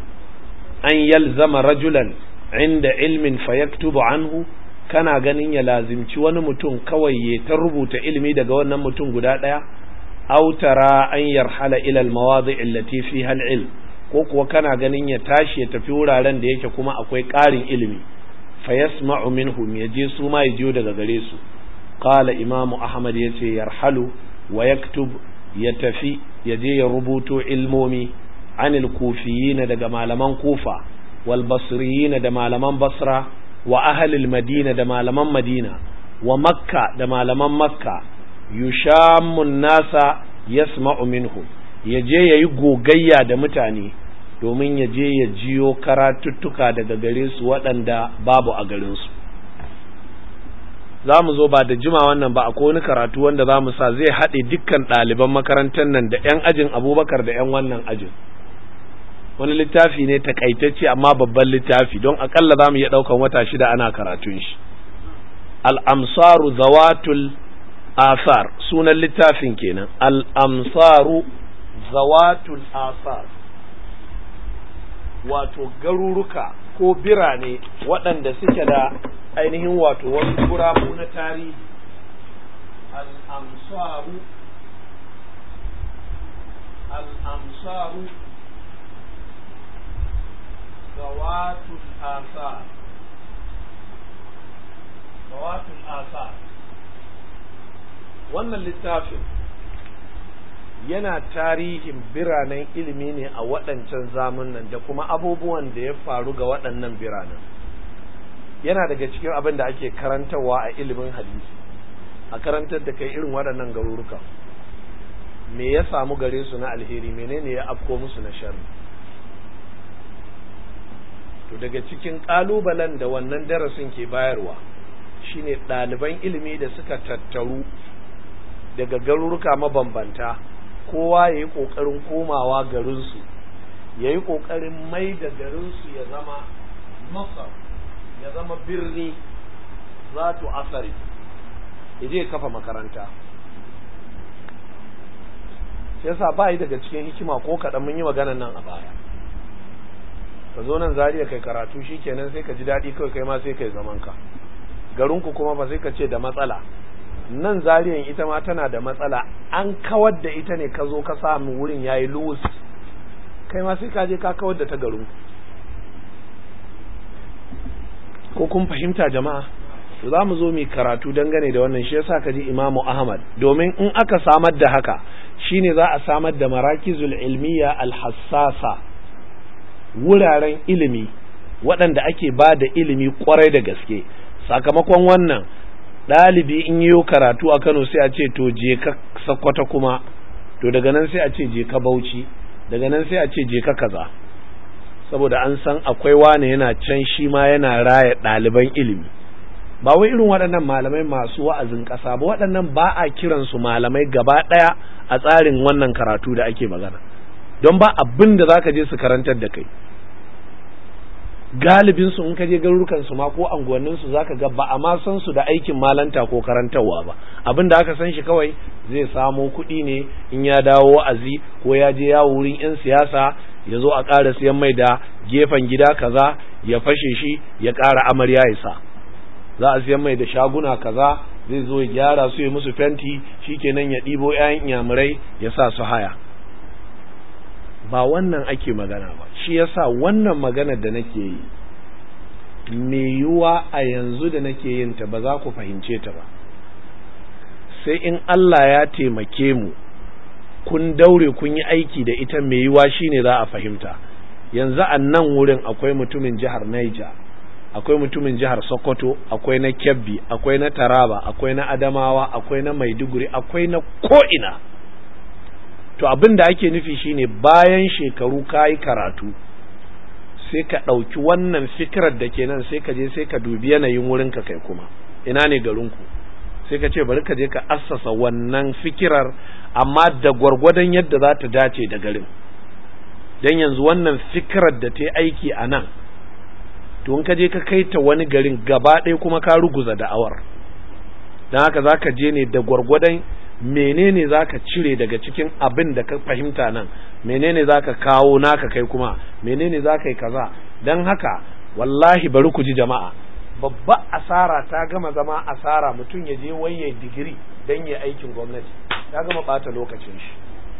an yalzama rajulan inda ilmin fayaktubu anhu kana ganin ya lazimci wani mutum kawai ya ta rubuta ilimi daga wannan mutum guda ɗaya aw tara an yarhala ila almawadi allati fiha alilm ko kuwa kana ganin ya tashi ya tafi wuraren da yake kuma akwai ƙarin ilimi fa yasma'u minhum yaje su ma yaje daga gare su qala imamu ahmad yace yarhalu wa yaktub ya tafi yaje ya rubuto ilmomi anil kufiyin daga malaman kufa wal basriyin da malaman basra wa ahlil madina da malaman madina wa makka da malaman makka yushammun nasa yasma'u minhum yaje yayi gogayya da mutane domin yaje ya jiyo karatuttuka daga gare su waɗanda babu a garin su za mu zo ba da jima wannan ba akwai wani karatu wanda za mu sa zai haɗe dukkan ɗaliban makarantar nan da 'yan ajin abubakar da 'yan wannan ajin wani littafi ne takaitacce amma babban littafi don akalla za mu iya ɗaukan wata shida ana karatun shi al'amsaru zawatul asar sunan littafin kenan al'amsaru zawatul asar wato garuruka ko birane waɗanda suke da ainihin wato wasu gurabu na tarihi al'amsaru al'amsaru zawatul asar zawatul asar wannan littafin yana tarihin biranen ilimi ne a waɗancan zamunan da kuma abubuwan da ya faru ga waɗannan biranen yana daga cikin abin da ake karantarwa a ilimin hadisi a karantar da kai irin waɗannan garuruka me ya samu gare su na alheri menene ya afko musu na sharri to daga cikin ƙalubalen da wannan darasin ke bayarwa shine ɗaliban ilimi da suka tattaru daga garuruka mabambanta kowa ya yi ƙoƙarin komawa garinsu ya yi ƙoƙarin mai da garinsu ya zama masar ya zama birni za tu asari ya je kafa makaranta yasa ba yi daga cikin hikima ko kaɗan mun yi maganan nan a baya ka zo nan zariya kai karatu shi kenan sai ka ji daɗi kawai kai ma sai kai zaman ka garinku kuma ba sai ka ce da matsala nan zariyan ita ma tana da matsala an kawar da ita ne ka zo ka samu wurin yayi luwus kai ma sai ka je ka kawar da ta garin ko kun fahimta jama'a za mu zo mu karatu dangane da wannan shi yasa ka ji imamu ahmad domin in aka samar da haka shine za a samar da marakizul ilmiya alhassasa wuraren ilimi waɗanda ake ba da ilimi kwarai da gaske sakamakon wannan ɗalibi in yi karatu a Kano sai a ce to je ka sakwata kuma to daga nan sai a ce je ka Bauchi daga nan sai a ce je ka kaza saboda an san akwai wane yana can shi ma yana raya ɗaliban ilimi ba wai irin waɗannan malamai masu wa'azin ƙasa ba waɗannan ba a kiransu malamai gaba ɗaya a tsarin wannan karatu da ake magana don ba abin da za ka je su karantar da kai galibin su in ka je garurukan su ma ko anguwannin su zaka ga ba a ma san su da aikin malanta ko karantarwa ba abin da aka san shi kawai zai samo kuɗi ne in ya dawo wa'azi ko ya je yawo wurin yan siyasa ya zo a ƙara siyan mai da gefen gida kaza ya fashe shi ya ƙara amarya ya sa za a siyan mai da shaguna kaza zai zo ya gyara su ya musu fenti shikenan ya ɗibo 'ya'yan inyamurai ya sa su haya ba wannan ake magana ba shi yasa wannan magana da nake yi me yiwuwa a yanzu da nake yin ta ba za ku fahimce ta ba sai in Allah ya taimake mu kun daure kun yi aiki da ita me yiwuwa shine za a fahimta yanzu a nan wurin akwai mutumin jihar Niger akwai mutumin jihar Sokoto akwai na Kebbi akwai na Taraba akwai na Adamawa akwai na Maiduguri akwai na ko'ina to abin da ake nufi shine bayan shekaru kayi karatu sai ka ɗauki wannan fikirar da ke nan sai ka je sai ka dubi yanayin wurinka kai kuma ina ne garinku sai ka ce bari ka je ka assasa wannan fikirar amma da gwargwadon yadda za ta dace da garin don yanzu wannan fikirar da ta yi aiki a nan to in ka je ka kai ta wani garin gaba ɗaya kuma ka ruguza da'awar don haka za ka je ne da gwargwadon menene za ka cire daga cikin abin da ka fahimta nan menene za ka kawo naka kai kuma menene za ka yi kaza don haka wallahi bari ku ji jama'a babba asara ta gama zama asara mutum ya je waye digiri don ya aikin gwamnati ya gama bata lokacin shi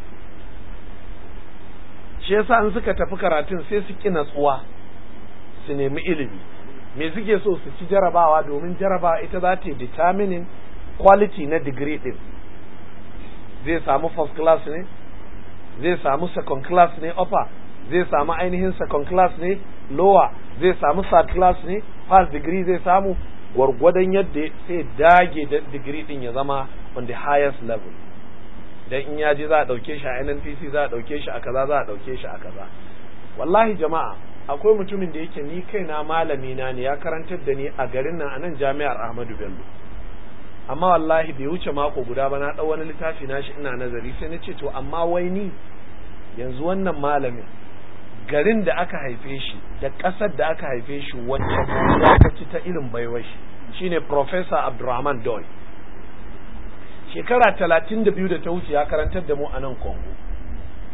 shi yasa an suka tafi karatun sai su ki natsuwa su nemi ilimi me suke so su ci jarabawa domin jarabawa ita za ta yi determining quality na digiri din zai samu first class ne zai samu second class ne upper zai samu ainihin second class ne lower zai samu third class ne first degree zai samu gwargwadon yadda sai dage da degree din ya zama on the highest level dan in ya je za a dauke shi a NNPC za a dauke shi a kaza za a dauke shi a kaza wallahi jama'a akwai mutumin da yake ni kaina malami na ne ya karantar da ni a garin nan a nan jami'ar Ahmadu Bello amma wallahi bai wuce mako guda ba na ɗau wani littafi na shi ina nazari sai na ce to amma wai ni yanzu wannan malamin garin da aka haife shi da ƙasar da aka haife shi wacce ya ci ta irin baiwar shi shine Professor Abdurrahman Doy shekara talatin da biyu da ta wuce ya karantar da mu a nan Congo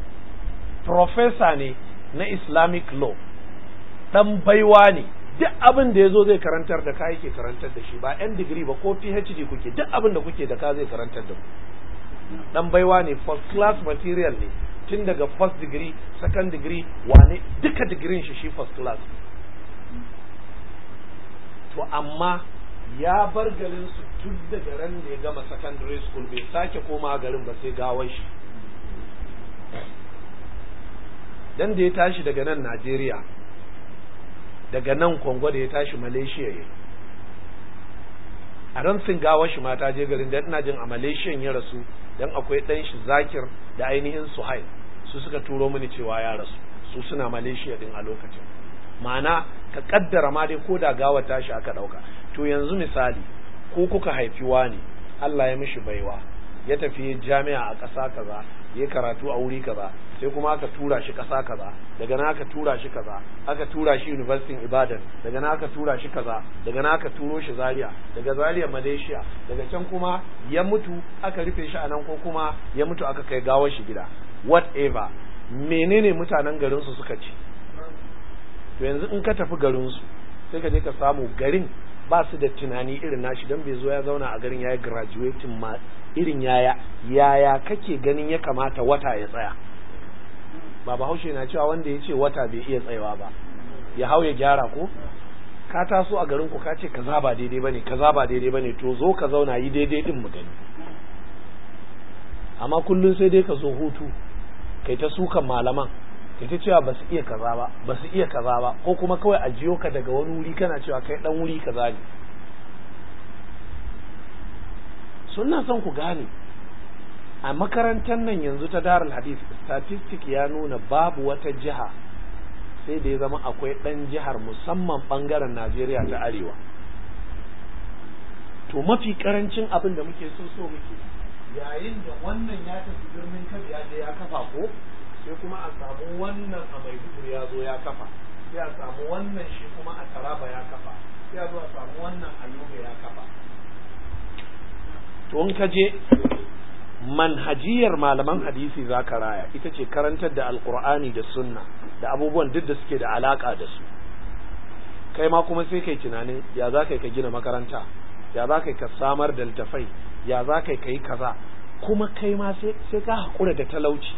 professor ne na islamic law dan baiwa ne duk abin da ya zo zai karantar da ka yake karantar da shi ba yan digiri ba ko phd kuke duk abin da kuke da ka zai karantar da ku dan baiwa ne first class material ne tun daga first degree second degree wane duka digirin shi shi first class to amma ya bar garin su tun daga ran da ya gama secondary school bai sake koma garin ba sai gawar shi dan da ya tashi daga nan Najeriya daga nan Kongo da ya tashi Malaysia ya a ran sun gawar shi ma ta je garin da ina jin a Malaysia ya rasu dan akwai dan shi Zakir da ainihin Suhail su suka turo mini cewa ya rasu su suna Malaysia din a lokacin ma'ana ka kaddara ma dai ko da gawar tashi aka dauka to yanzu misali ko kuka haifi wani Allah ya mishi baiwa ya tafi jami'a a ƙasa kaza ya karatu a wuri kaza sai kuma aka tura shi ƙasa kaza daga nan aka tura shi kaza aka tura shi university Ibadan daga nan aka tura shi kaza daga nan aka turo shi Zaria daga Zaria Malaysia daga can kuma ya mutu aka rufe shi a nan ko kuma ya mutu aka kai gawar shi gida whatever menene mutanen garin su suka ci to yanzu in ka tafi garin su sai ka je ka samu garin ba su da tunani irin nashi don bai zo ya zauna a garin ya yi graduating ma irin yaya yaya kake ganin ya kamata wata ya tsaya ba bahaushe na cewa wanda ya ce wata bai iya tsayawa ba ya hau ya gyara ko ka taso a garin ku ka ce kaza ba daidai bane kaza ba daidai bane to zo ka zauna yi daidai din mu gani amma kullun sai dai ka zo hutu kai ta sukan malaman kai ta cewa ba su iya kaza ba ba su iya kaza ba ko kuma kawai a jiyo ka daga wani wuri kana cewa kai dan wuri kaza ne suna son ku gane a makarantar nan yanzu ta darul hadith statistic ya nuna babu wata jiha sai da ya zama akwai dan jihar musamman bangaren najeriya ta arewa to mafi karancin abin da muke so so muke yayin da wannan ya tafi birnin kabi ya je ya kafa ko sai kuma a samu wannan a maiduguri ya zo ya kafa sai a samu wannan shi kuma a taraba ya kafa sai a zo a samu wannan a yobe ya kafa to in ka je manhajiyar malaman hadisi za ka raya ita ce karantar da alkur'ani da sunna da abubuwan duk da suke da alaka da su kai ma kuma sai kai tunanin ya za ka ka gina makaranta ya za ka ka samar da littafai ya za ka yi kaza kuma kai ma sai ka haƙura da talauci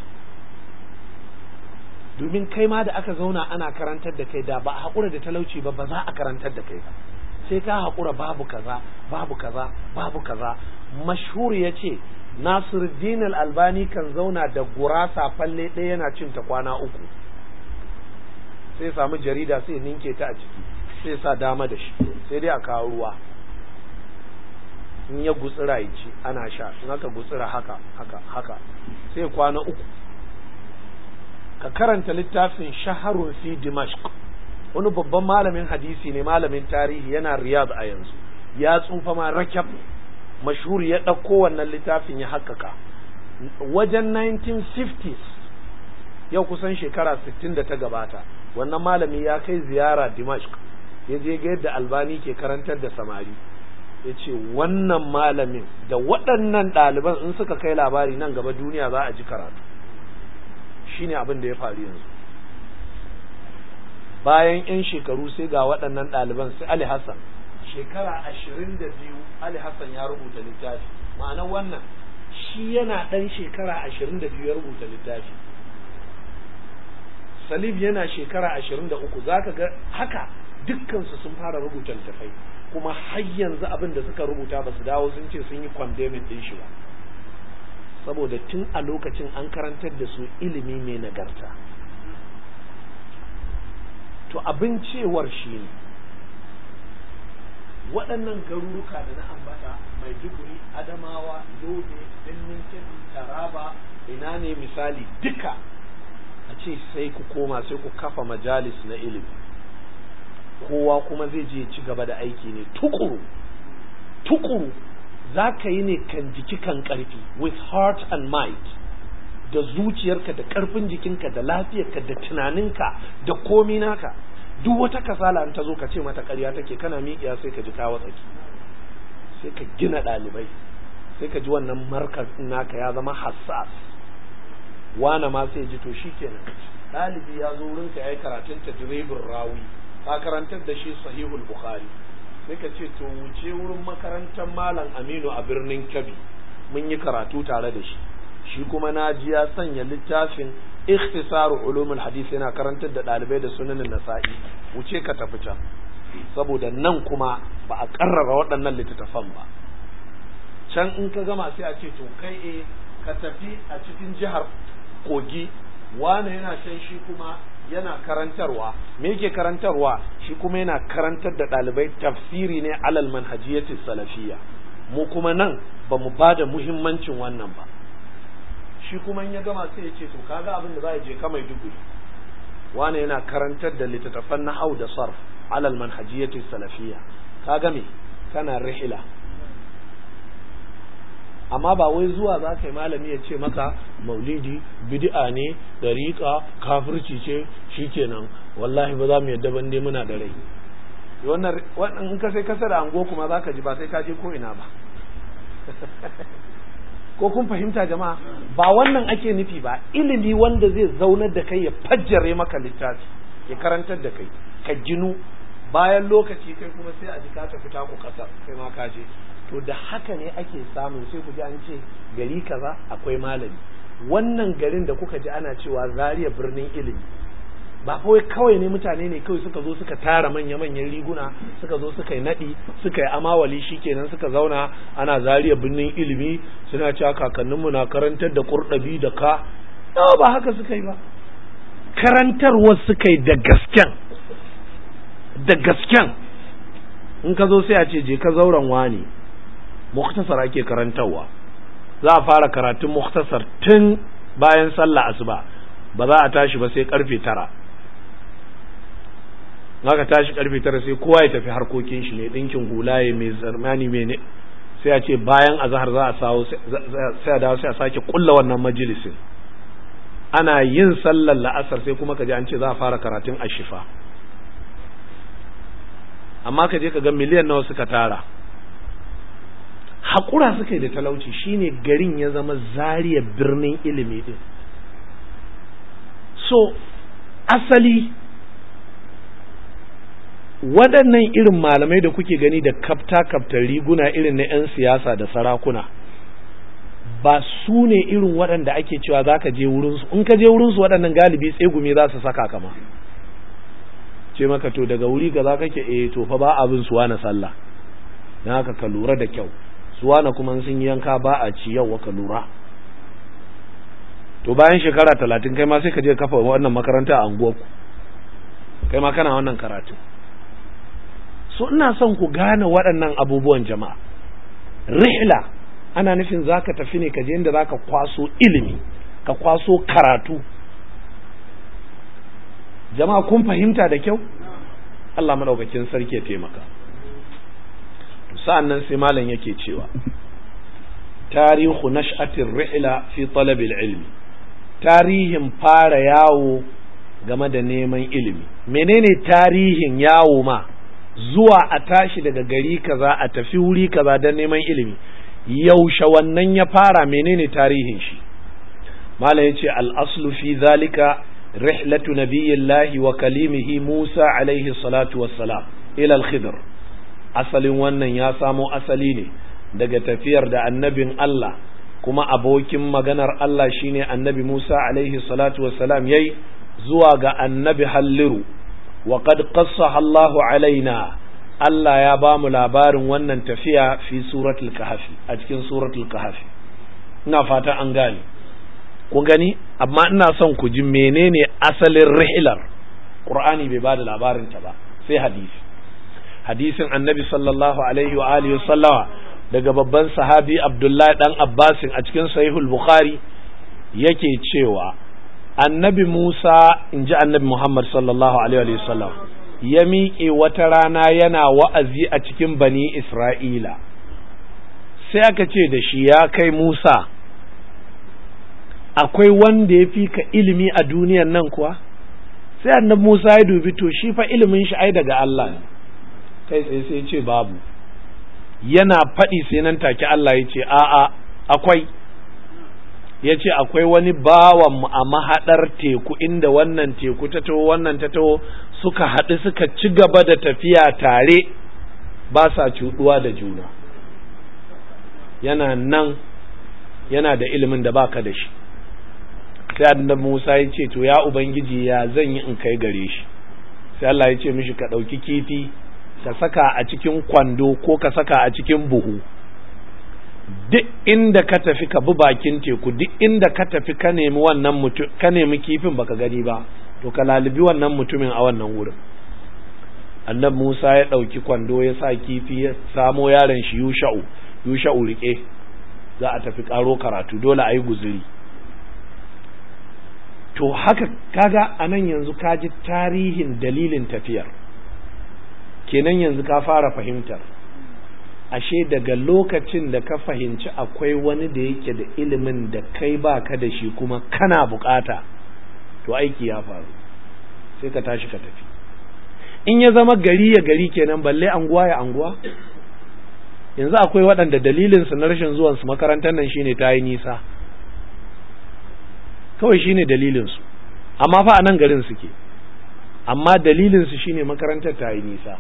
domin kai ma da aka zauna ana karantar da kai da ba a haƙura da talauci ba ba za a karantar da kai ba sai ka haƙura babu kaza babu kaza babu kaza mashhur ya ce nasiruddin albani kan zauna da gurasa falle ɗaya yana cin ta kwana uku sai samu jarida sai ninke ta a ciki sai sa dama da shi sai dai a kawo ruwa in ya gutsira ya ci ana sha in aka gutsira haka haka haka sai kwana uku ka karanta littafin shaharun fi dimashq wani babban malamin hadisi ne malamin tarihi yana riyad a yanzu ya tsufa ma rakab mashhur ya ɗauko wannan littafin ya haƙƙaƙa wajen 1950s yau kusan shekara 60 da ta gabata wannan malami ya kai ziyara dimashq ya je ga yadda albani ke karantar da samari ya ce wannan malamin da waɗannan ɗaliban in suka kai labari nan gaba duniya za a ji karatu shine abin da ya faru yanzu bayan 'yan shekaru sai ga waɗannan ɗaliban sai Ali Hassan shekara ashirin da biyu Ali Hassan ya rubuta littafi ma'ana wannan shi yana ɗan shekara ashirin da biyu ya rubuta littafi Salif yana shekara ashirin da uku za ka ga haka dukkansu sun fara rubuta littafai kuma har yanzu abin da suka rubuta ba su dawo sun ce sun yi condemning ɗin shi ba saboda tun a lokacin an karantar da su ilimi mai nagarta to abin cewar shi ne waɗannan garuruka da na ambata maiduguri adamawa yobe birnin kebbi taraba ina ne misali duka a ce sai ku koma sai ku kafa majalis na ilimi kowa kuma zai je ci gaba da aiki ne tukuru tukuru za ka yi ne kan jiki kan ƙarfi with heart and mind da zuciyarka da ƙarfin jikinka da lafiyarka da tunaninka da komi naka duk wata kasala in ta zo ka ce mata ƙarya take kana miƙiya sai ka ji kawo tsaki sai ka gina ɗalibai sai ka ji wannan markaz naka ya zama hassas wane ma sai ji to shikenan ɗalibi ya zo wurin ka yayi karatun tadribin rawi ka karantar da shi sahihul bukhari sai ka ce to wuce wurin makarantar malam aminu a birnin kebbi mun yi karatu tare da shi shi kuma na ji ya sanya littafin ikhtisaru ulumul hadith yana karantar da ɗalibai da sunanin nasa'i wuce ka tafi can saboda nan kuma ba a karrara waɗannan littattafan ba can in ka gama sai a ce to kai e ka tafi a cikin jihar kogi wane yana can shi kuma yana karantarwa me yake karantarwa shi kuma yana karantar da ɗalibai tafsiri ne alal manhajiyati salafiyya mu kuma nan ba mu ba da muhimmancin wannan ba shi kuma in ya gama sai ya ce to kaga abin da za je ka mai duguri wane yana karantar da littattafan nahau da sarf alal manhajiyati salafiyya kaga me kana rihila amma ba wai zuwa za ka yi malami ya ce maka maulidi bid'a ne dariƙa kafirci ce shikenan wallahi ba za mu yadda ban dai muna da rai wannan wannan in ka sai kasa da ango kuma za ka ji ba sai ka je ko ina ba ko kun fahimta jama'a ba wannan ake nufi ba ilimi wanda zai zaunar da kai ya fajjare maka littafi ya karantar da kai ka ginu bayan lokaci kai kuma sai a ji ka tafi taku kasar kai ma ka je to da haka ne ake samu sai ku ji an ce gari kaza akwai malami wannan garin da kuka ji ana cewa zariya birnin ilimi ba kawai kawai ne mutane ne kawai suka zo suka tara manya-manyan riguna suka zo suka yi naɗi suka yi amawali shikenan suka zauna ana zariya birnin ilimi suna cewa kakanninmu na karantar da kurɗabi da ka ba haka suka yi ba karantarwa suka yi da gasken da gasken in ka zo sai a ce je ka zauren wani muktasar ake karantarwa za a fara karatun muktasar tun bayan sallah asuba ba za a tashi ba sai karfe tara ka tashi karfe tara sai kowa ya tafi harkokin shi ne dinkin hulaye mai zarmani mai ne sai a ce bayan azhar za a sawo sai a dawo sai a sake kulla wannan majalisin ana yin sallar la'asar sai kuma ka ji an ce za a fara karatun ashifa amma ka je ka ga miliyan nawa suka tara haƙura suka yi da talauci shine garin ya zama zariya birnin ilimi din so asali waɗannan irin malamai da kuke gani da kafta kaftar riguna irin na 'yan siyasa da sarakuna ba su ne irin waɗanda ake cewa za ka je wurinsu in ka je wurinsu waɗannan galibi tsegumi za su saka kama ce maka to daga wuri ka za kake eh to fa ba abin suwa na sallah na haka ka lura da kyau suwana kuma sun yanka ba a ci yau ka lura to bayan shekara talatin kai ma sai ka je kafa wannan makaranta a anguwarku kai ma kana wannan karatu so ina son ku gane waɗannan abubuwan jama'a rihla ana nufin za ka tafi ne ka je inda za ka kwaso ilimi ka kwaso karatu jama'a kun fahimta da kyau Allah maɗaukakin sarki ya taimaka sa'an nan sai malam yake cewa tarihu nash'atin rihla fi talabil ilmi tarihin fara yawo game da neman ilimi menene tarihin yawo ma zuwa a tashi daga gari kaza a tafi wuri kaza don neman ilimi yaushe wannan ya fara menene tarihin shi malam yace al-aslu fi zalika rihlatu nabiyillahi wa kalimihi Musa alaihi salatu wassalam ila al-khidr asalin wannan ya samo asali ne daga tafiyar da annabin Allah kuma abokin maganar Allah shine annabi Musa alaihi salatu wassalam yayi zuwa ga annabi Halliru wa qad qassaha Allahu alaina Allah ya ba mu labarin wannan tafiya fi suratul kahfi a cikin suratul kahfi ina fata an gane ku gani amma ina son ku ji menene asalin rihilar Qur'ani bai ba da labarin ta ba sai hadisi hadisin annabi sallallahu alaihi wa alihi sallama daga babban sahabi abdullahi dan abbasin a cikin sahihul bukhari yake cewa annabi musa in ji annabi muhammad sallallahu alaihi wa sallam ya miƙe wata rana yana wa'azi a cikin bani isra'ila sai aka ce da shi ya kai musa akwai wanda ya fi ka ilimi a duniyan nan kuwa sai annabi musa ya dubi to shi fa ilimin shi ai daga allah ne kai tsaye sai ce babu yana faɗi sai nan take Allah ya ce a'a akwai ya ce akwai wani bawanmu a mahaɗar teku inda wannan teku ta taho wannan ta taho suka haɗu suka ci gaba da tafiya tare ba sa cuɗuwa da juna yana nan yana da ilimin da baka da shi sai annabi Musa ya ce to ya ubangiji ya zan yi in kai gare shi sai Allah ya ce mishi ka ɗauki kifi ka saka a cikin kwando ko ka saka a cikin buhu duk inda ka tafi ka bi bakin teku duk inda ka tafi ka nemi wannan mutum ka nemi kifin baka gani ba to ka lalibi wannan mutumin a wannan wurin annabi Musa ya ɗauki kwando ya sa kifi ya samo yaron shi Yusha'u Yusha'u rike za a tafi karo karatu dole a yi guzuri to haka kaga a nan yanzu ka ji tarihin dalilin tafiyar kenan yanzu ka fara fahimtar ashe daga lokacin da ka fahimci akwai wani da yake da ilimin da kai baka da shi kuma kana bukata to aiki ya faru sai ka tashi ka tafi in ya zama gari ya gari kenan balle anguwa ya anguwa yanzu akwai waɗanda dalilinsu na rashin zuwansu makarantar nan shine ta yi nisa kawai shine dalilinsu amma fa a nan garin suke amma dalilinsu shine makarantar ta yi nisa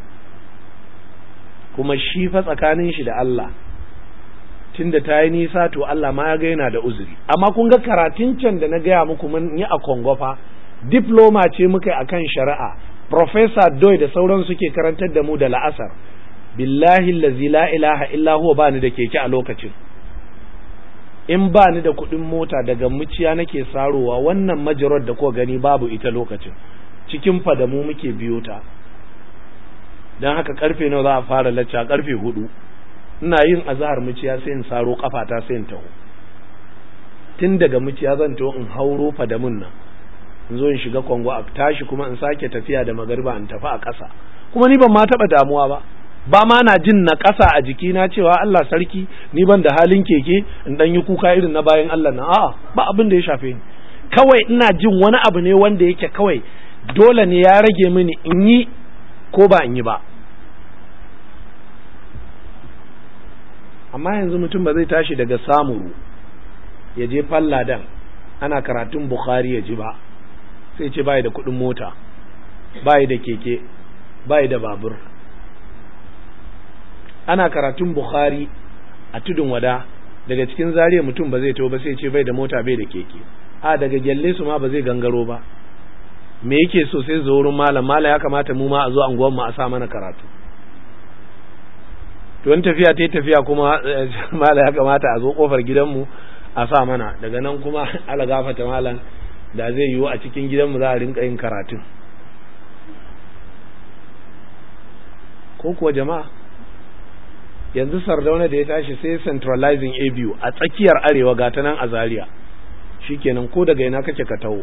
kuma shi fa tsakanin shi da Allah tunda ta yi nisa to Allah ma ya ga yana da uzuri amma kun ga karatun can da na gaya muku mun yi a Kongo fa diploma ce muka yi akan shari'a professor Doy da sauran suke karantar da mu da la'asar billahi allazi la ilaha illa huwa bani da keke a lokacin in bani da kuɗin mota daga muciya nake sarowa wannan majarar da kuka gani babu ita lokacin cikin fadamu muke biyo ta don haka karfe nawa za a fara lacca karfe hudu ina yin azahar muciya sai in saro kafata sai in taho tun daga muciya zan taho in hauro fadamun nan in zo in shiga kwango a tashi kuma in sake tafiya da magariba in tafi a ƙasa kuma ni ban ma taɓa damuwa ba ba ma na jin na ƙasa a jikina cewa Allah sarki ni ban da halin keke in dan yi kuka irin na bayan Allah na a'a ba abin da ya shafe ni kawai ina jin wani abu ne wanda yake kawai dole ne ya rage mini in yi ko ba in yi ba amma yanzu mutum ba zai tashi daga samuru ya je falladan ana karatun bukhari ya ji ba sai ce bai da kuɗin mota bai da keke bai da babur ana karatun bukhari a tudun wada daga cikin zariya mutum ba zai taho ba sai ce bai da mota bai da keke a daga gyalle su ma ba zai gangaro ba me yake so sai zo wurin malam malam ya kamata mu ma a zo anguwan mu a sa mana karatu to in tafiya ta tafiya kuma malam ya kamata a zo kofar gidanmu a sa mana daga nan kuma ala gafata malam da zai yiwu a cikin gidanmu za a rinka yin karatun ko kuwa jama'a yanzu sardauna da ya tashi sai centralizing a biyu a tsakiyar arewa ga ta nan a zaria shikenan ko daga ina kake ka taho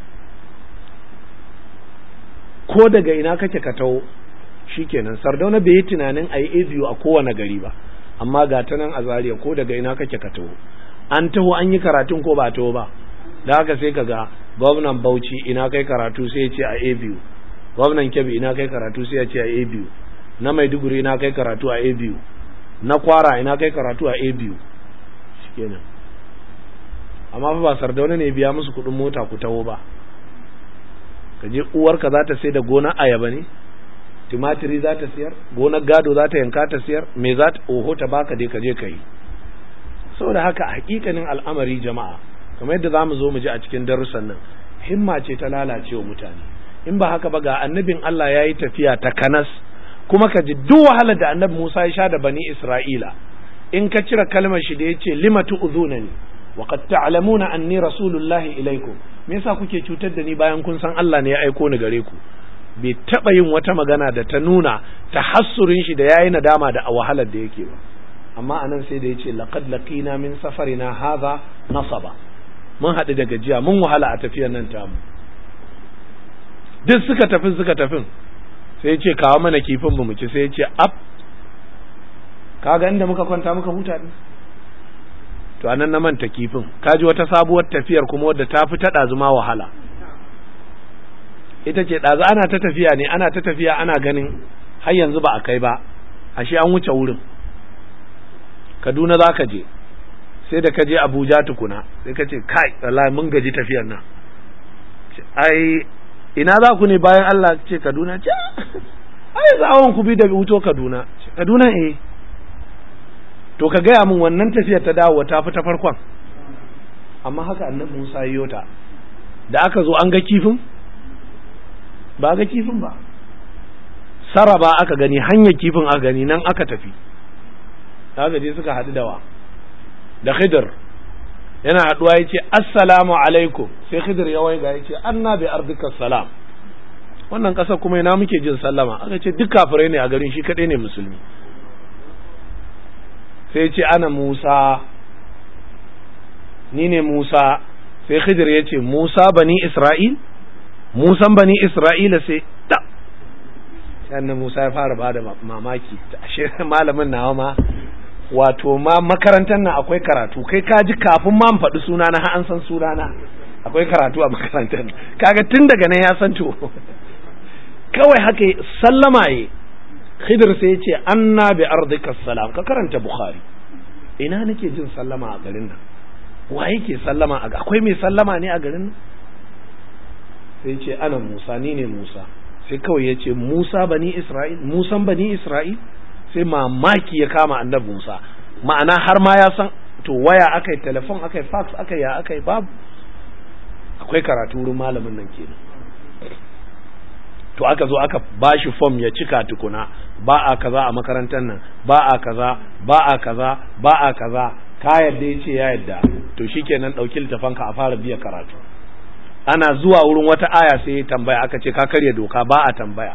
ko daga ina kake ka taho shikenan sardauna bai yi tunanin a yi a biyu a kowane gari ba amma ga ta nan a zaria ko daga ina kake ka taho an taho an yi karatun ko ba taho ba da haka sai ka ga gwamnan bauchi ina kai karatu sai ya ce a a biyu gwamnan kebbi ina kai karatu sai ya ce a a biyu na maiduguri ina kai karatu a a biyu na kwara ina kai karatu a a biyu kenan amma fa ba sardauna ne biya musu kuɗin mota ku taho ba ka je uwarka za ta sai da gonar ayaba ne tumatiri za ta siyar gonar gado za ta yanka ta siyar me za ta oho ta baka dai ka je ka yi saboda haka a hakikanin al'amari jama'a kamar yadda za mu zo mu ji a cikin darussan nan himma ce ta lalace wa mutane in ba haka ba ga annabin Allah ya yi tafiya ta kanas kuma ka ji duk wahalar da annabi Musa ya sha da bani Isra'ila in ka cire kalmar shi da ya ce lima tu'zunani wa qad ta'lamuna anni rasulullahi ilaikum me yasa kuke cutar da ni bayan kun san Allah ne ya aiko ni gare ku bai taba yin wata magana da ta nuna tahassurin shi da yayi nadama da wahalar da yake ba amma anan sai da yace laqad laqina min safarina hadha nasaba mun haɗu da gajiya mun wahala a tafiyar nan tamu duk suka tafi suka tafin sai ce kawo mana kifin mu ci sai ce ab kaga inda muka kwanta muka huta din to anan na manta kifin kaji wata sabuwar tafiyar kuma wadda ta fi ta ɗazuma wahala ita ce ɗazu ana ta tafiya ne ana ta tafiya ana ganin har yanzu ba a kai ba ashe an wuce wurin kaduna za ka je sai da ka je Abuja tukuna sai ka ce kai wallahi mun gaji tafiyar nan ai ina za ku ne bayan Allah ce Kaduna ce ai zawon ku bi da wuto Kaduna Kaduna eh to ka gaya min wannan tafiyar ta dawo ta fi ta farkon amma haka annabi Musa yi ta da aka zo an ga kifin ba ga kifin ba saraba aka gani hanyar kifin aka gani nan aka tafi aka je suka haɗu da wa da khidr yana haɗuwa ya ce assalamu alaikum sai khidr ya waiga ya ce anna bi ardika salam wannan ƙasar kuma ina muke jin sallama aka ce duk kafirai ne a garin shi kaɗai ne musulmi sai ce ana musa ni ne musa sai khidr ya ce musa bani isra'il musan bani isra'ila sai da sannan musa ya fara bada mamaki ashe malamin nawa ma wato ma makarantar nan akwai karatu kai ka ji kafin ma faɗi suna na an san suna na akwai karatu a makarantar kaga tun daga nan ya san to kawai haka sallama ye khidir sai ya ce anna bi ardika salam ka karanta bukhari ina nake jin sallama a garin nan wa yake sallama a akwai mai sallama ne a garin nan sai ce ana musa ni ne musa sai kawai ya ce musa bani isra'il musan bani isra'il sai mamaki ya kama annabi musa ma'ana har ma ya san to waya aka yi telefon aka yi fax aka yi ya aka yi babu akwai karatu wurin malamin nan kenan to aka zo aka bashi fom ya cika tukuna ba a kaza a makarantar nan ba a kaza ba a kaza ba a kaza ka yadda ya ce ya yadda to shikenan ɗauki littafanka a fara biya karatu ana zuwa wurin wata aya sai ya tambaya aka ce ka karya doka ba a tambaya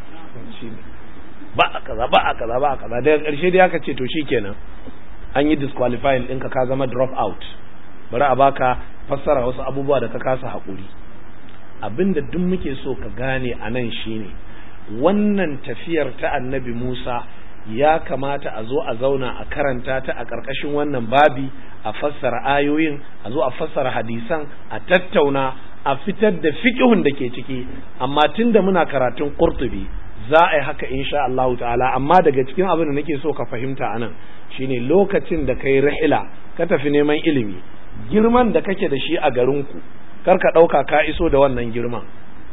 ba a kaza ba a kaza ba a kaza daga ƙarshe dai aka ce to shikenan an yi disqualifying ɗinka ka zama drop out bari a baka fassara wasu abubuwa da ka kasa haƙuri abinda duk muke so ka gane a nan shine wannan tafiyar ta annabi Musa ya kamata a zo a zauna a karanta ta a ƙarƙashin wannan babi a fassara ayoyin a zo a fassara hadisan a tattauna a fitar da fiƙihun da ke ciki amma tunda muna karatun Qurtubi za a yi haka insha Allah ta'ala amma daga cikin abin da nake so ka fahimta anan shine lokacin da kai rihila ka tafi neman ilimi girman da kake da shi a garinku kar ka ɗauka ka iso da wannan girman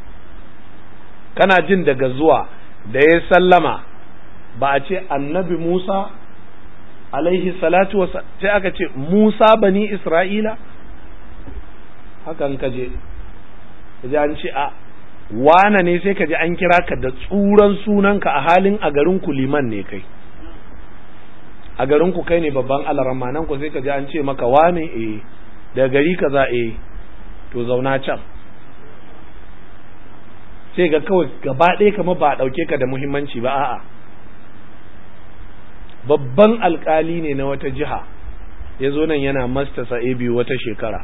kana jin daga zuwa da ya sallama ba a ce annabi Musa alaihi salatu wasa sai aka ce Musa bani Isra'ila hakan ka je kaje an ce a wane ne sai ka je an kira ka da tsuran sunanka a halin a garin ku liman ne kai a garin ku kai ne babban alarama nan ku sai ka je an ce maka wane eh da gari kaza eh to zauna can sai ga kawai gaba ɗaya kamar ba a ɗauke ka da muhimmanci ba a'a babban alkali ne na wata jiha ya zo nan yana mastasa a biyu wata shekara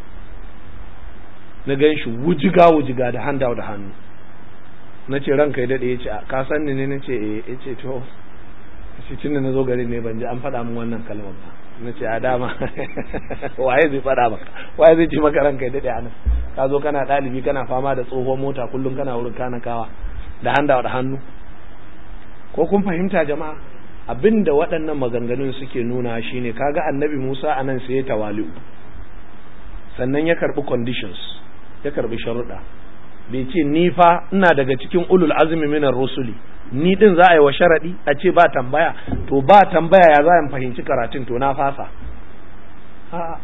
na gan shi wujiga wujiga da handa da hannu na ce ranka ya daɗe ya ce ka san ni ne na ce ya ce to shi tun da na zo garin ne ban ji an faɗa min wannan kalmar ba na ce a dama waye zai faɗa maka waye zai ci maka ranka ya daɗe a nan ka zo kana ɗalibi kana fama da tsohon mota kullum kana wurin kanakawa da handa da hannu ko kun fahimta jama'a abin da waɗannan maganganun suke nuna shine kaga annabi Musa anan sai ya tawali'u sannan ya karbi conditions ya karbi sharuɗa bai ce ni fa ina daga cikin ulul azmi minar rusuli ni din za a yi wa sharadi a ce ba tambaya to ba tambaya ya za a fahimci karatun to na fasa a'a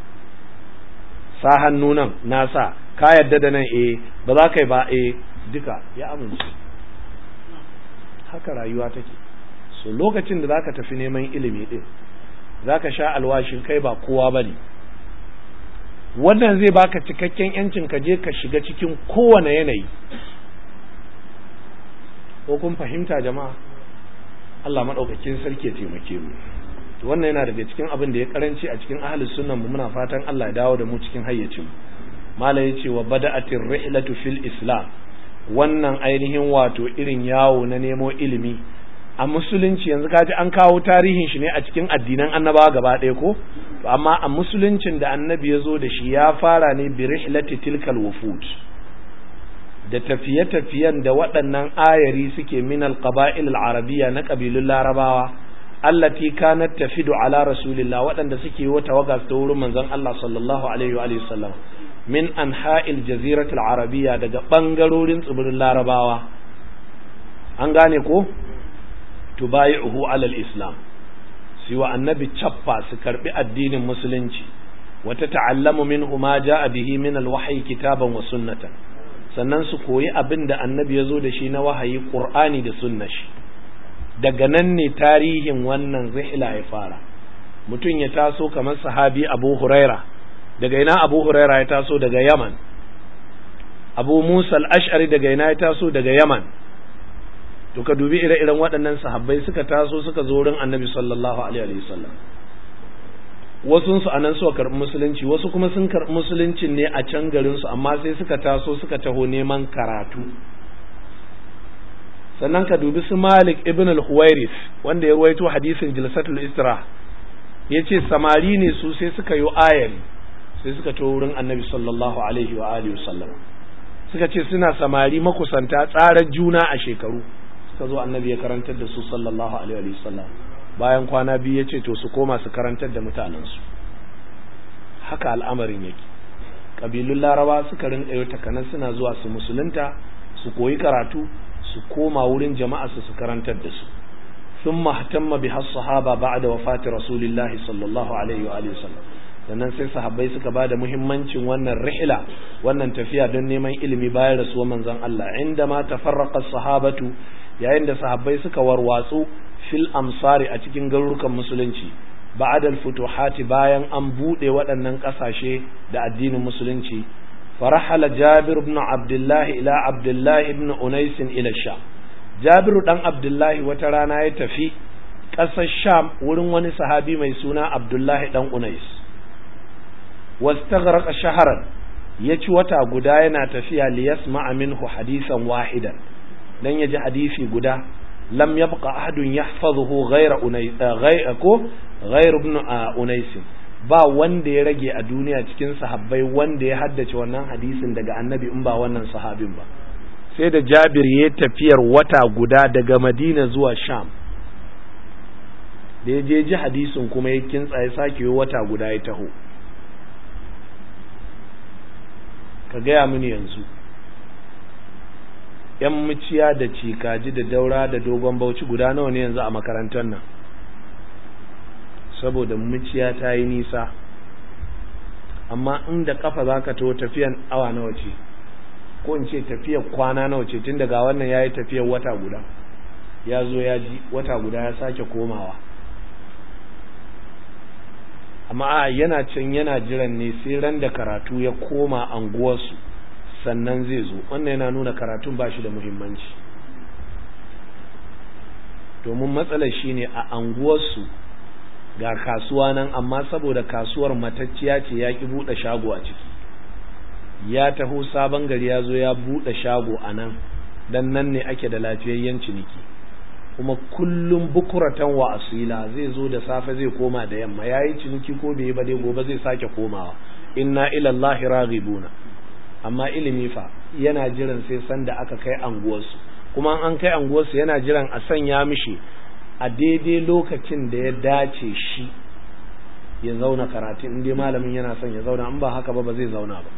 sa hannu nan na sa ka yadda da nan eh ba za ka yi ba eh duka ya amince haka rayuwa take so lokacin da zaka tafi neman ilimi din zaka sha alwashin kai ba kowa bane wannan zai baka cikakken yancin ka je ka shiga cikin kowane yanayi ko kun fahimta jama'a Allah madaukakin sarki ya taimake mu wannan yana daga cikin abin da ya karanci a cikin ahlus sunnan mu muna fatan Allah ya dawo da mu cikin hayyacin mu mala yace wa bada'atir rihlatu fil islam wannan ainihin wato irin yawo na nemo ilimi a musulunci yanzu kaji an kawo tarihin shi ne a cikin addinan annabawa gaba ɗaya ko to amma a musuluncin da annabi ya zo da shi ya fara ne bi rihlati tilkal wufud da tafiye-tafiyen da waɗannan ayari suke min alqaba'il al-arabiyya na kabilun larabawa allati kanat tafidu ala rasulillah waɗanda suke yi tawaga ta wurin manzon Allah sallallahu alaihi wa alihi sallam min anha'il jaziratul arabiyya daga bangarorin tsibirin larabawa an gane ko tubayi'uhu alal islam siwa annabi chaffa su karbi addinin musulunci wata ta'allamu minhu ma ja'a bihi min alwahyi kitaban wa sunnatan sannan su koyi abin da annabi ya zo da shi na wahayi qur'ani da sunna shi daga nan ne tarihin wannan zihla ya fara mutum ya taso kamar sahabi abu huraira daga ina abu huraira ya taso daga yaman abu musa al-ash'ari daga ina ya taso daga yaman to ka dubi ire-iren waɗannan sahabbai suka taso suka zo wurin annabi sallallahu alaihi wasallam wasu su anan suka karɓi musulunci wasu kuma sun karɓi musuluncin ne a can garin su amma sai suka taso suka taho neman karatu sannan ka dubi su Malik ibn al-Huwairis wanda ya ruwaito hadisin Jilsatul Isra yace samari ne su sai suka yi ayari sai suka taho wurin annabi sallallahu alaihi wa alihi wasallam suka ce suna samari makusanta tsarar juna a shekaru suka zo annabi ya karantar da su sallallahu alaihi wa sallam bayan kwana biyu ya ce to su koma su karantar da mutanensu haka al'amarin yake ƙabilun laraba suka rinka yau takanan suna zuwa su musulunta su koyi karatu su koma wurin jama'a su su karantar da su sun mahtamma bi sahaba ba'da wafati rasulillahi sallallahu alaihi wa sallam sannan sai sahabbai suka ba da muhimmancin wannan rihla wannan tafiya don neman ilimi bayan rasuwar manzon Allah inda ma tafarraqa sahabatu yayin da sahabbai suka warwatsu fil amsari a cikin garurukan musulunci ba'adal futuhati bayan an bude waɗannan ƙasashe da addinin musulunci farahala jabir ibn abdullahi ila abdullahi ibn unais ila sha jabiru dan abdullahi wata rana ya tafi ƙasar sham wurin wani sahabi mai suna abdullahi dan unais wastaghraqa shaharan ya ci wata guda yana tafiya liyasma'a minhu hadisan wahidan dan ya ji hadisi guda lam yabqa ahadun yahfazuhu ghayra unay ghayra ko ghayr ibn unais ba wanda ya rage a duniya cikin sahabbai wanda ya haddace wannan hadisin daga annabi in ba wannan sahabin ba sai da jabir ya tafiyar wata guda daga madina zuwa sham da ya je ji hadisin kuma ya kintsa ya sake wata guda ya taho ka gaya mini yanzu ‘yan muciya da cikaji da daura da dogon bauchi guda nawa ne yanzu a makarantar nan saboda muciya ta yi nisa amma inda kafa za ka to tafiyan awa nawa ce ko in ce tafiyar kwana nawa ce tun daga wannan ya yi tafiyar wata guda ya zo ya ji wata guda ya sake komawa amma a yana can yana jiran ne sai ran da karatu ya koma anguwarsu sannan zai zo wannan yana nuna karatun ba shi da muhimmanci domin matsalar shi ne a anguwarsu ga kasuwa nan amma saboda kasuwar matacciya ce ya ki buɗe shago a ciki ya taho sabon gari ya zo ya buɗe shago a nan dan nan ne ake da lafiyayyen ciniki kuma kullum bukuratan wa asila zai zo da safe zai koma da yamma yayi ciniki ko bai ba dai gobe zai sake komawa inna ila Allah raghibuna amma ilimi fa yana jiran sai sanda aka kai anguwarsu kuma an kai anguwarsu yana jiran a sanya mishi a daidai lokacin da ya dace shi ya zauna karatu in dai malamin yana son ya zauna in ba haka ba ba zai zauna ba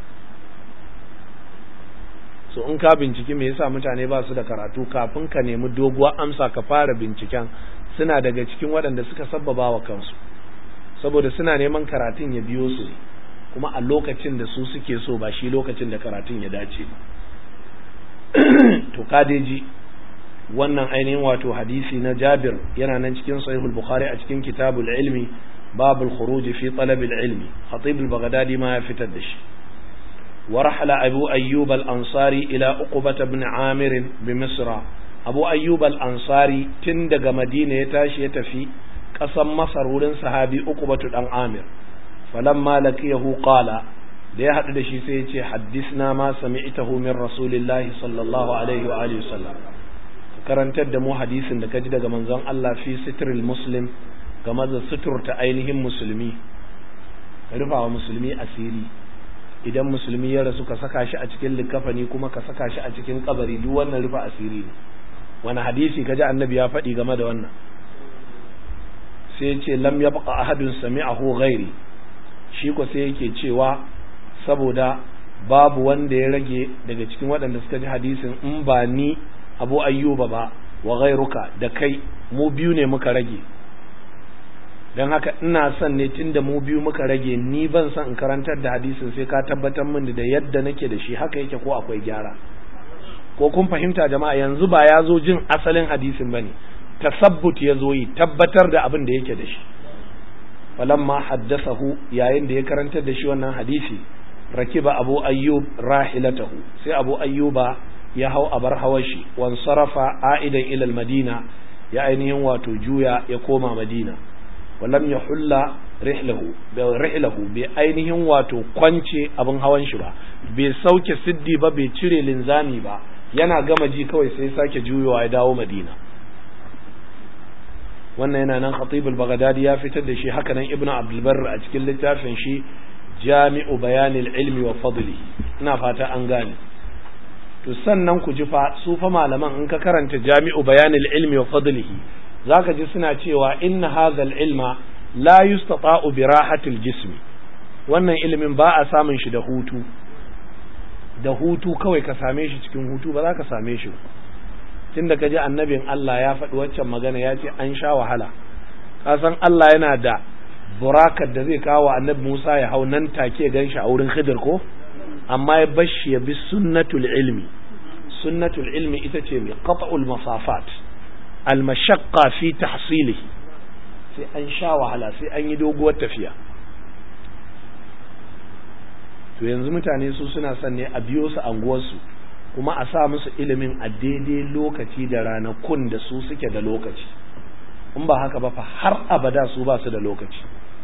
so in ka binciki me yasa mutane ba su da karatu kafin ka nemi doguwar amsa ka fara binciken suna daga cikin waɗanda suka sabbaba wa kansu saboda suna neman karatun ya biyo su kuma a lokacin da su suke so ba shi lokacin da karatun ya dace ba to kadeji wannan ainihin wato hadisi na Jabir yana nan cikin sahihul Bukhari a cikin kitabul ilmi babul khuruj fi talab ilmi khatib al-baghdadi ma ya fitar da shi ورحل أبو أيوب الأنصاري إلى أقبة بن عامر بمصر أبو أيوب الأنصاري تندق مدينة يتاشي يتفي قسم مصر ولن صحابي أقبة بن عامر فلما لقيه قال da ya haɗu da shi sai ya ce haddisna ma sami'tahu min rasulillahi sallallahu alaihi wa alihi wasallam ka karantar da mu hadisin da ka ji daga manzon Allah fi sitril muslim game da suturta ainihin musulmi rufawa musulmi asiri idan musulmi ya rasu ka saka shi a cikin likafani kuma ka saka shi a cikin kabari duk wannan rufa asiri ne wani hadisi kaji annabi ya faɗi game da wannan sai ya ce lam yabqa ahadun sami'ahu ghairi shi ko sai yake cewa saboda babu wanda ya rage daga cikin waɗanda suka ji hadisin in ba ni abu ayyuba ba wa ghairuka da kai mu biyu ne muka rage don haka ina son ne tunda mu biyu muka rage ni ban son in karantar da hadisin sai ka tabbatar min da yadda nake da shi haka yake ko akwai gyara ko kun fahimta jama'a yanzu ba ya zo jin asalin hadisin bane tasabbut ya zo yi tabbatar da abin da yake da shi falamma haddathahu yayin da ya karantar da shi wannan hadisi rakiba abu ayyub rahilatahu sai abu ayyuba ya hau abar hawar shi wan sarafa aidan ila madina ya ainihin wato juya ya koma madina walam ya hulla rihlahu rihlahu bai ainihin wato kwance abin hawan shi ba bai sauke siddi ba bai cire linzami ba yana gama ji kawai sai sake juyowa ya dawo madina wannan yana nan khatibul baghdadi ya fitar da shi haka nan ibnu abdul barr a cikin littafin shi jami'u bayanil ilmi wa fadli ina fata an gane to sannan ku ji fa su fa malaman in ka karanta jami'u bayanil ilmi wa fadlihi zaka ji suna cewa inna hadhal ilma la yustata'u bi rahatil jismi wannan ilimin ba a samun shi da hutu da hutu kawai ka same shi cikin hutu ba za ka same shi tunda ka ji annabin Allah ya faɗi waccan magana ya ce an sha wahala ka san Allah yana da burakar da zai kawo annabi Musa ya hau nan take gan shi a wurin Khidir ko amma ya bashi ya bi sunnatul ilmi sunnatul ilmi ita ce mai qat'ul masafat al mashaqqa fi tahsilihi sai an sha wahala sai an yi doguwar tafiya to yanzu mutane su suna son ne a biyo su anguwarsu kuma a sa musu ilimin a daidai lokaci da ranakun da su suke da lokaci in ba haka ba fa har abada su ba su da lokaci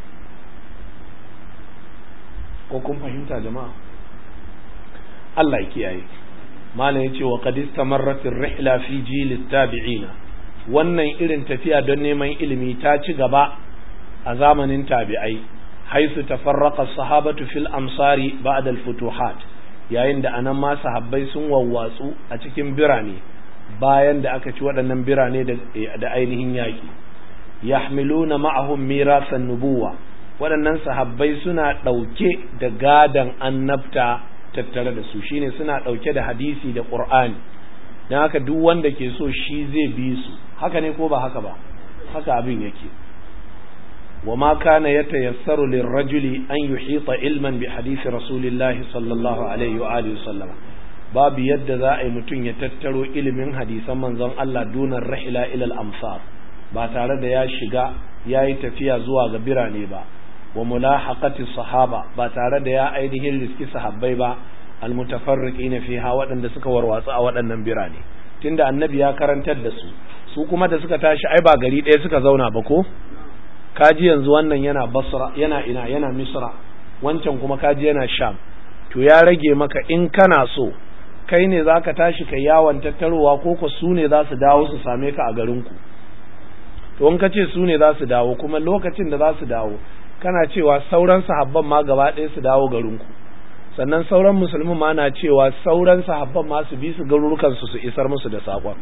ko kun fahimta jama'a Allah ya kiyaye malam yace wa qad istamarrat ar-rihla fi jil tabiina wannan irin tafiya don neman ilimi ta ci gaba a zamanin tabi'ai haisu tafarraqa as-sahabatu fil amsari ba'da al-futuhat yayin da anan ma sahabbai sun wawwatsu a cikin birane bayan da aka ci waɗannan birane da ainihin yaƙi yahmiluna ma'ahum mirasan nubuwa waɗannan sahabbai suna ɗauke da gadan annabta tattare da su shine suna ɗauke da hadisi da ƙur'ani don haka duk wanda ke so shi zai bi su haka ne ko ba haka ba haka abin yake wa ma kana yatayassaru lirrajuli an yuhita ilman bi hadisi rasulillahi sallallahu alaihi wa alihi sallam babu yadda za a yi mutum ya tattaro ilimin hadisan manzon Allah dunan rahila ilal amsar ba tare da ya shiga ya yi tafiya zuwa ga birane ba wa mulahaqati sahaba ba tare da ya ainihin riski sahabbai ba almutafarriqina fiha waɗanda suka warwatsu a waɗannan birane tunda annabi ya karantar da su su kuma da suka tashi ai ba gari ɗaya suka zauna ba ko kaji yanzu wannan yana basra yana ina yana misra wancan kuma kaji yana sham to ya rage maka in kana so kai ne zaka tashi kai yawon tattarowa ko ko su ne za su dawo su same ka a garinku to in ka ce su ne za su dawo kuma lokacin da za su dawo kana cewa sauran sahabban ma gaba ɗaya su dawo garinku sannan sauran musulmin ma na cewa sauran sahabban ma su bi su garurukansu su isar musu da saƙon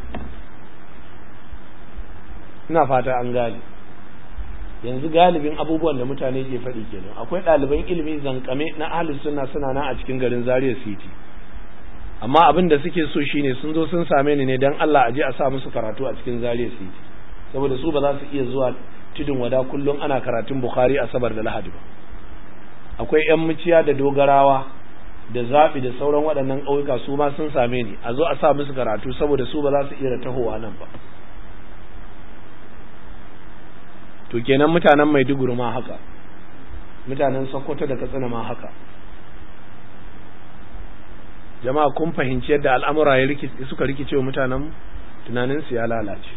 ina fata an gane yanzu galibin abubuwan da mutane ke faɗi kenan akwai ɗaliban ilimi zankame na ahlus sunna suna nan a cikin garin Zaria City amma abin da suke so shine sun zo sun same ni ne dan Allah a je a sa musu karatu a cikin Zaria City saboda su ba za su iya zuwa tudun wada kullum ana karatun Bukhari asabar da Lahadi ba akwai yan muciya da dogarawa da zaɓi da sauran waɗannan ƙauyuka su ma sun same ni a zo a sa musu karatu saboda su ba za su iya tahowa nan ba to kenan mutanen Maiduguri ma haka mutanen Sokoto da Katsina ma haka jama'a kun fahimci yadda al'amura ya suka rikice wa mutanen tunanin su ya lalace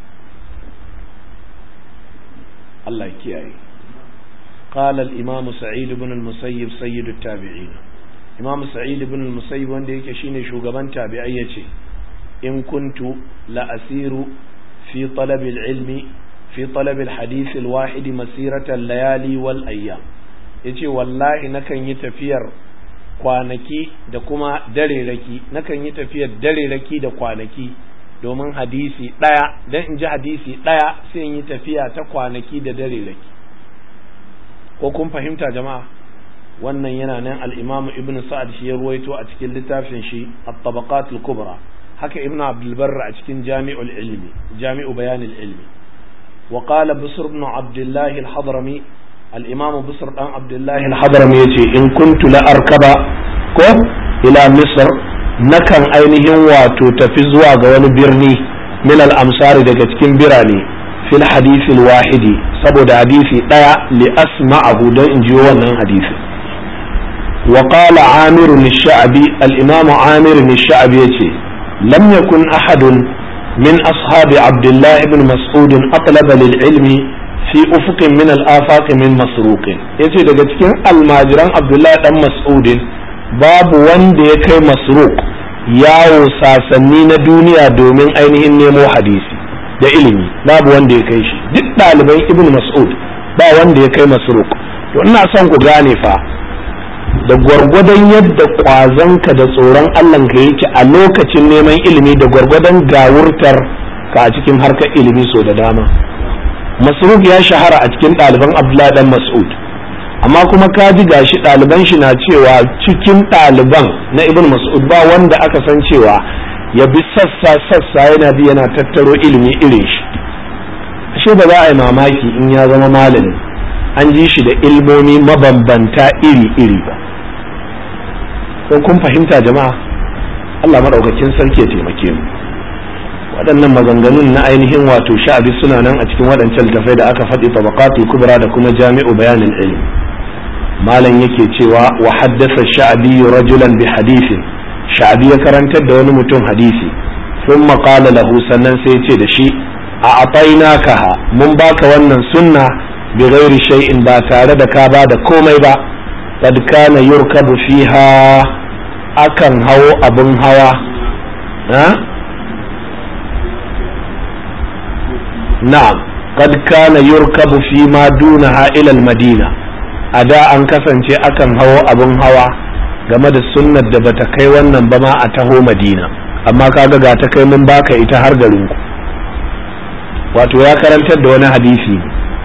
Allah ya kiyaye قال الإمام سعيد بن المسيب سيد التابعين إمام سعيد بن المسيب wanda yake shine shugaban tabi'ai yace in kuntu la asiru fi talab al-ilmi fi talab al-hadith al-wahid masirata al-layali wal ayyam yace wallahi nakan yi tafiyar kwanaki da kuma dare raki nakan yi tafiyar dare raki da kwanaki domin hadisi ɗaya don in ji hadisi ɗaya sai in yi tafiya ta kwanaki da dare raki ko kun fahimta jama'a wannan yana nan al'imamu ibn sa'ad shi ya ruwaito a cikin littafin shi at-tabaqat al-kubra haka ibn abdul barr a cikin jami'ul ilmi jami'u bayan ilmi wa qala bisr ibn abdullah al-hadrami al-imam bisr dan abdullah al-hadrami yace in kuntu la arkaba ko ila misr nakan ainihin wato tafi zuwa ga wani birni min al-amsari daga cikin birane fil hadith al-wahidi saboda hadisi daya li asma'ahu don in ji wannan hadisi وقال عامر الشعبي الإمام عامر الشعبي يتي لم يكن أحد من أصحاب عبد الله بن مسعود أطلب للعلم في أفق من الآفاق من مسروق يتي daga cikin almajiran Abdullahi dan Mas'udin babu wanda ya kai masruq yawo sasanni na duniya domin ainihin nemo hadisi da ilimi babu wanda ya kai shi duk ɗaliban Ibn Mas'ud ba wanda ya kai masruq to ina son ku gane fa da gwargwadon yadda ƙwazonka da tsoron Allahnka yake a lokacin neman ilimi da gwargwadon gawurtar ka a cikin harkar ilimi so da dama masruf ya shahara a cikin ɗaliban abdullahi dan mas'ud amma kuma ka ji gashi ɗaliban shi na cewa cikin ɗaliban na ibn mas'ud ba wanda aka san cewa ya bi sassa sassa yana bi yana tattaro ilimi irin shi ashe ba za a yi mamaki in ya zama malami an ji shi da ilmomi mabambanta iri-iri ba ko kun fahimta jama'a Allah maɗaukakin sarki ya taimake mu waɗannan maganganun na ainihin wato sha'abi suna nan a cikin waɗancan littafai da aka faɗi tabaqatul kubra da kuma jami'u bayanin ilm malam yake cewa wa haddasa sha'abi rajulan bi hadithin sha'abi ya karantar da wani mutum hadisi thumma qala lahu sannan sai ya ce da shi a atainakaha mun baka wannan sunna bi ghairi shay'in ba tare da ka ba da komai ba qad kana yurkabu fiha akan hawo abun hawa ha na'am qad kana yurkabu fi ma dunaha ila al-madina a da an kasance akan hawo abun hawa game da sunnar da bata kai wannan ba ma a taho madina amma kaga ga ta kai mun baka ita har garinku wato ya karantar da wani hadisi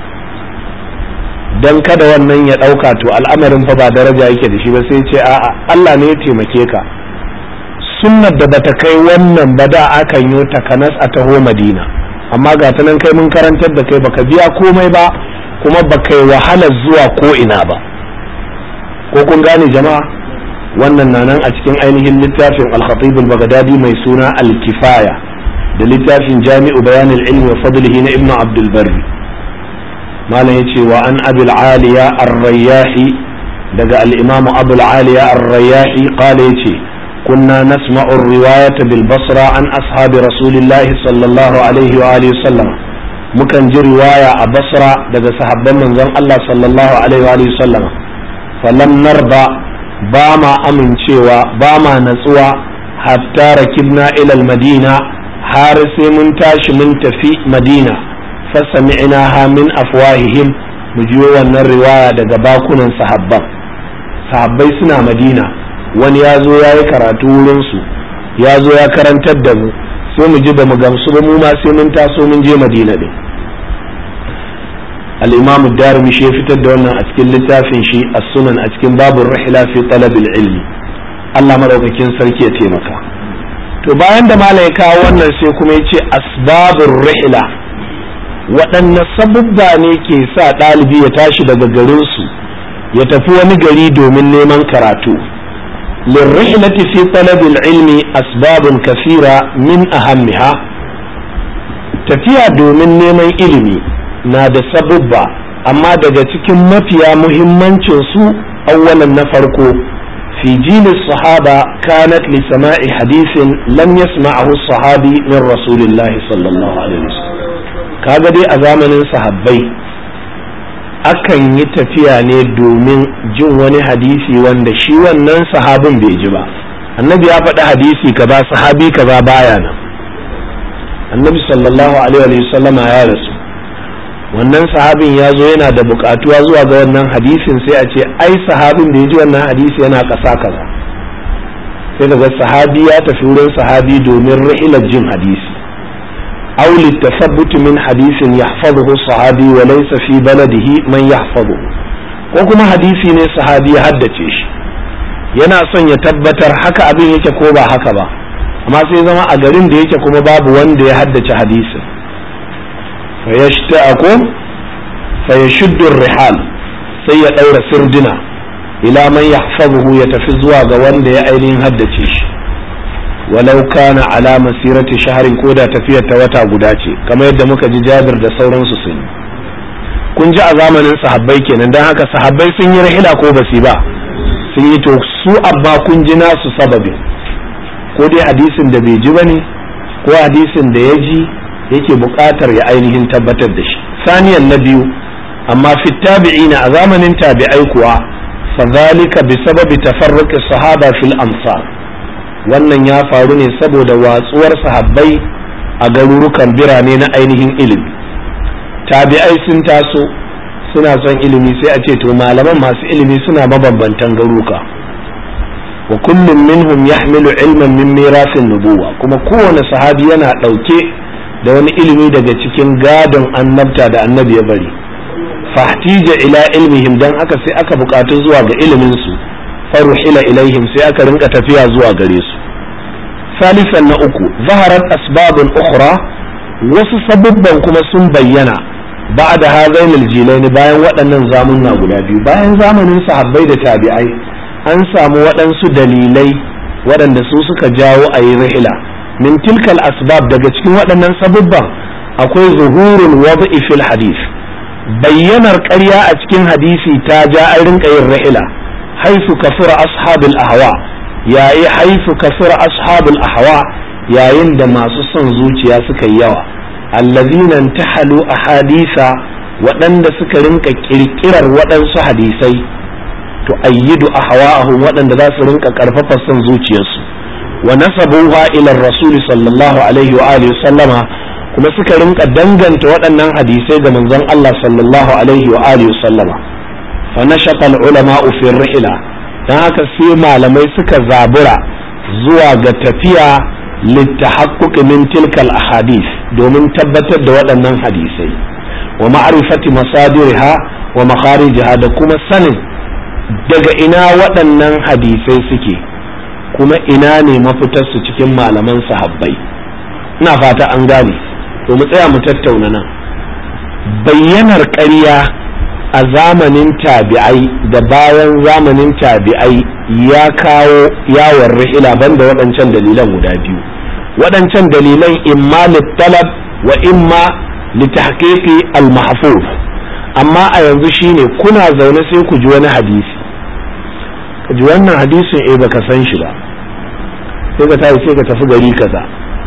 don kada wannan ya ɗauka to al'amarin fa ba daraja yake da shi ba sai ce a'a Allah ne ya taimake ka sunnar da bata kai wannan ba da akan yi takanas a taho madina amma ga ta nan kai mun karantar da kai baka biya komai ba kuma baka yi wahalar zuwa ko ina ba ko kun gane jama'a wannan na nan a cikin ainihin littafin al-khatib al-baghdadi mai suna al-kifaya da littafin jami'u bayan al-ilmi wa fadlihi na ibnu abdul barri malam yace wa an abul aliya ar-rayyahi daga al-imam abul aliya ar-rayyahi qala yace كنا نسمع الرواية بالبصرة عن أصحاب رسول الله صلى الله عليه وآله وسلم مكان جي رواية بصرة دقى صحابة من ذن الله صلى الله عليه وآله وسلم فلم نرضى باما أمن شوى باما نسوى حتى ركبنا إلى المدينة حارس من تاش من تفي مدينة فسمعناها من أفواههم مجيوة الرواية دقى باكونا صحابة صحابة سنا مدينة wani ya zo ya yi karatu wurinsu ya zo ya karantar da mu sai mu ji ba mu gamsu ba mu ma sai mun taso mun je madina din al-imam darimi shi ya fitar da wannan a cikin littafin shi as-sunan a cikin babur rihla fi talab ilmi Allah madaukakin sarki ya taimaka to bayan da malam ya kawo wannan sai kuma ya ce asbabur rihla waɗanne sabubba ne ke sa ɗalibi ya tashi daga garinsu ya tafi wani gari domin neman karatu للرحلة في طلب العلم أسباب كثيرة من أهمها tafiya domin neman ilimi na da sabubba amma daga cikin mafiya muhimmancin su awwalan na farko fi jili sahaba kanat li sama'i hadisin lam yasma'ahu sahabi min rasulillah sallallahu alaihi wasallam kaga dai a zamanin sahabbai akan yi tafiya ne domin jin wani hadisi wanda shi wannan sahabin bai ji ba annabi ya faɗi hadisi kaza sahabi kaza baya nan annabi sallallahu alaihi wa sallama ya rasu wannan sahabin ya zo yana da buƙatuwa zuwa ga wannan hadisin sai a ce ai sahabin da ya ji wannan hadisi yana ƙasa kaza sai daga sahabi ya tafi wurin sahabi domin ra'ilar jin hadisi aw litathabbut min hadisin yahfazuhu sahabi wa laysa fi baladihi man yahfazuhu ko kuma hadisi ne sahabi ya haddace shi yana son ya tabbatar haka abin yake ko ba haka ba amma sai zama a garin da yake kuma babu wanda ya haddace hadisin fa yashta'aku fa yashuddu rihal sai ya daura sirdina ila man yahfazuhu ya tafi zuwa ga wanda ya ainihin haddace shi walau kana ala masirati shaharin ko da tafiyar ta wata guda ce kamar yadda muka ji Jabir da sauransu sun yi kun ji a zamanin sahabbai kenan dan haka sahabbai sun yi rahila ko basi ba sun yi to su abba kun ji nasu sababi ko dai hadisin da bai ji bane ko hadisin da ya ji yake buƙatar ya ainihin tabbatar da shi saniyan na biyu amma fi tabi'ina a zamanin tabi'ai kuwa fadhalika bi sababi tafarruqi sahaba fil amsar wannan ya faru ne saboda watsuwar sahabbai a garurukan birane na ainihin ilimi tabi'ai sun taso suna son ilimi sai a ce to malaman masu ilimi suna mabambantan garuka wa kullum minhum yahmilu ilman min mirasin nubuwa kuma kowane sahabi yana ɗauke da wani ilimi daga cikin gadon annabta da annabi ya bari fahtija ila ilmihim dan aka sai aka bukatu zuwa ga ilimin su faruhila ilaihim sai aka rinka tafiya zuwa gare su salisan na uku zaharat asbabun ukhra wasu sabubban kuma sun bayyana ba da hazain aljilaini bayan waɗannan zamunna guda biyu bayan zamanin sahabbai da tabi'ai an samu waɗansu dalilai waɗanda su suka jawo a yi rihila min tilkal asbab daga cikin waɗannan sabubban akwai zuhurul wad'i fil hadith bayyanar ƙarya a cikin hadisi ta ja an rinka yin rihila haifu kafura ashabul ahwa yayi haifu kafura ashabul ahwa yayin da masu son zuciya suka yi yawa allazina tahalu ahadisa waɗanda suka rinka kirkirar waɗansu hadisai to ayyidu ahwa'ahum waɗanda za su rinka karfafa son zuciyarsu wa nasabuha ila rasul sallallahu alaihi wa alihi sallama kuma suka rinka danganta waɗannan hadisai ga manzon Allah sallallahu alaihi wa alihi sallama fa nashaqa ulama fi rihla dan haka sai malamai suka zabura zuwa ga tafiya littahaqquq min tilkal ahadith domin tabbatar da waɗannan hadisai wa ma'rifati masadiriha wa makharijiha da kuma sanin daga ina waɗannan hadisai suke kuma ina ne mafitarsu cikin malaman sahabbai ina fata an gane to mu tsaya mu tattauna nan bayyanar ƙarya a zamanin tabi'ai da bayan zamanin tabi'ai ya kawo yawon rihila banda waɗancan dalilan guda biyu waɗancan dalilan imma littalab wa imma litahqiqi al-mahfuz amma a yanzu shine kuna zaune sai ku ji wani hadisi ka ji wannan hadisin eh baka san shi ba sai ka tafi sai ka tafi gari kaza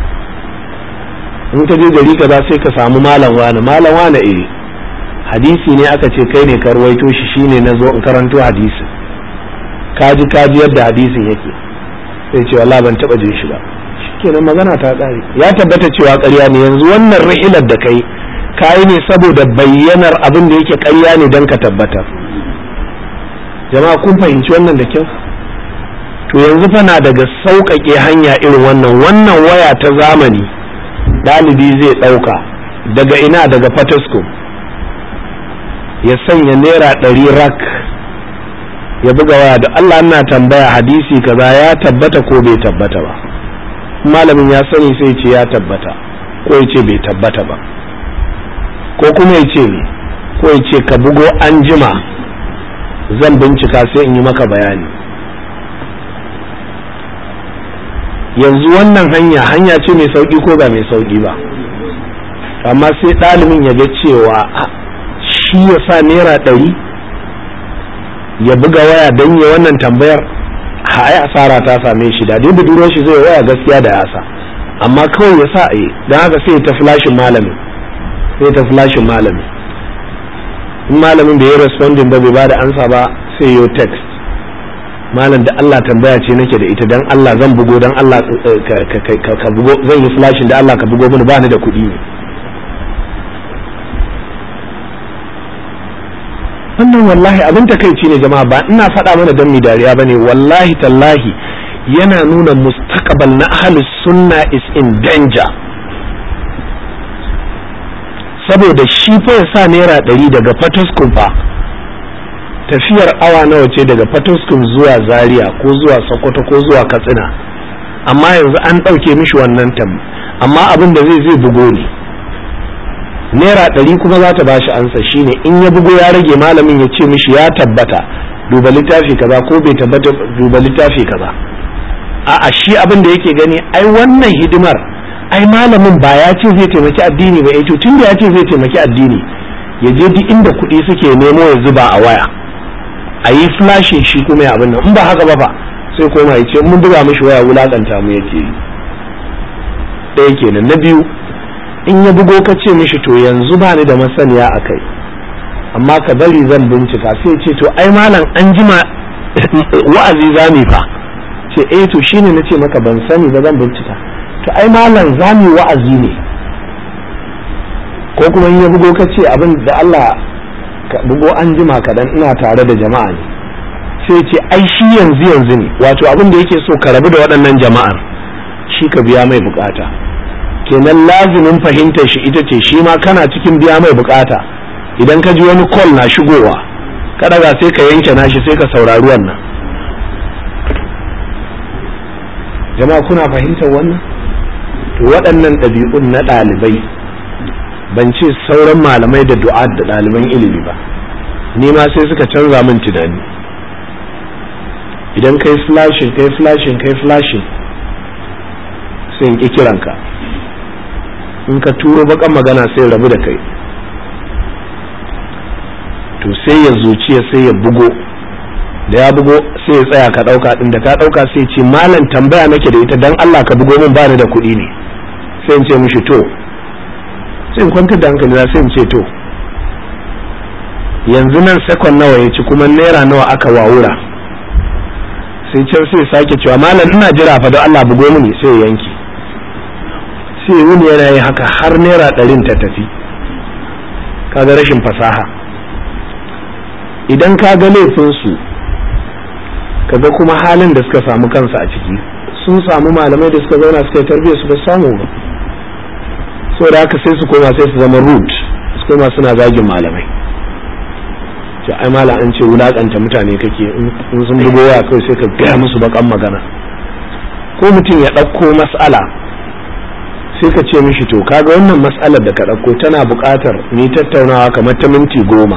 in ka je gari kaza sai ka samu malam wani malam wani eh hadisi ne aka ce kai ne ka ruwaito shi shine na zo in karanto hadisin kaji kaji yadda hadisin yake sai ce wallahi ban taba jin shi ba shikenan magana ta tsare ya tabbata cewa ƙarya ne yanzu wannan rihilar da kai kayi ne saboda bayyanar abin da yake ƙarya ne don ka tabbatar jama'a kun fahimci wannan da kyau to yanzu fa na daga sauƙaƙe hanya irin wannan wannan waya ta zamani ɗalibi zai ɗauka daga ina daga fatasko ya sanya naira ɗari rak ya buga waya da Allah na tambaya hadisi kaza ya tabbata ko bai tabbata ba malamin ya sani sai ce ya tabbata ko ya ce bai tabbata ba ko kuma ya ce ko ya ce ka bugo an jima zan bincika sai in yi maka bayani yanzu wannan hanya hanya ce mai sauki ko ba mai sauki ba amma sai ɗalibin ya ga cewa shi ya sa naira ɗari ya buga waya don ya wannan tambayar ai asara ta same shi da dai budurwar shi zai waya gaskiya da yasa amma kawai ya sa a yi don haka sai ta flashin malamin sai ta flashin malamin in malamin bai yi responding ba bai ba da ansa ba sai yo text malam da Allah tambaya ce nake da ita dan Allah zan bugo dan Allah ka bugo zan yi flashin da Allah ka bugo mini ba ni da kuɗi ne wannan wallahi abin takaici ne jama'a ba ina faɗa mana dan mi dariya bane wallahi tallahi yana nuna mustaqbal na ahlus sunna is in danger saboda shi fa ya sa naira ɗari daga fataskun fa tafiyar awa nawa ce daga fataskun zuwa zaria ko zuwa sokoto ko zuwa katsina amma yanzu an ɗauke mishi wannan tam amma abin da zai zai bugo ne naira ɗari kuma za ta bashi ansa shine in ya bugo ya rage malamin ya ce mishi ya tabbata duba littafi kaza ko bai tabbata duba littafi kaza a'a shi abin da yake gani ai wannan hidimar ai malamin ba ya ce zai taimaki addini ba eh to tun da ya ce zai taimaki addini ya je duk inda kuɗi suke nemo ya zuba a waya a yi flashin shi kuma ya abin nan in ba haka ba fa sai koma ya ce mun buga mishi waya wulakanta mu yake yi ɗaya kenan na biyu in ya bugo ka ce mishi to yanzu ba ni da masaniya a kai amma ka bari zan bincika sai ce to ai malam an jima wa'azi zami fa ce eh to shine na ce maka ban sani ba zan bincika to ai malam zami wa'azi ne ko kuma in ya bugo ka ce abin da Allah ka bugo an jima kaɗan ina tare da jama'a ne sai ce ai shi yanzu yanzu ne wato abin da yake so ka rabu da waɗannan jama'ar shi ka biya mai bukata kenan lazimin fahimtar shi ita ce shi ma kana cikin biya mai bukata idan ka ji wani call na shigowa ka daga sai ka yanke nashi sai ka saurari wannan jama'a kuna fahimtar wannan to waɗannan ɗabi'un na ɗalibai ban ce sauran malamai da du'a da ɗaliban ilimi ba ni ma sai suka canza min tunani idan kai flashing kai flashing kai flashing sai in ƙi kiranka in ka turo bakan magana sai rabu da kai to sai ya zuciya sai ya bugo da ya bugo sai ya tsaya ka ɗauka ɗin da ka ɗauka sai ce malam tambaya nake da ita dan Allah ka bugo min bani da kuɗi ne sai in ce mishi to sai in kwantar da hankali na sai in ce to yanzu nan sekon nawa ya ci kuma naira nawa aka wawura sai can sai sake cewa malam ina jira fa don Allah bugo mini sai ya yanki sai wuni yana yi haka har naira ɗarin ta tafi kaga rashin fasaha idan ka ga laifinsu kaga kuma halin da suka samu kansu a ciki sun samu malamai da suka zauna suka yi tarbiyyar su ba samu ba so da haka sai su koma sai su zama root su koma suna zagin malamai ce ai malam an ce wulakanta mutane kake in sun bugo waya kawai sai ka gaya musu bakan magana ko mutum ya ɗauko mas'ala sai ka ce mishi to kaga wannan mas'alar da ka ɗauko tana buƙatar ni tattaunawa kamar ta minti goma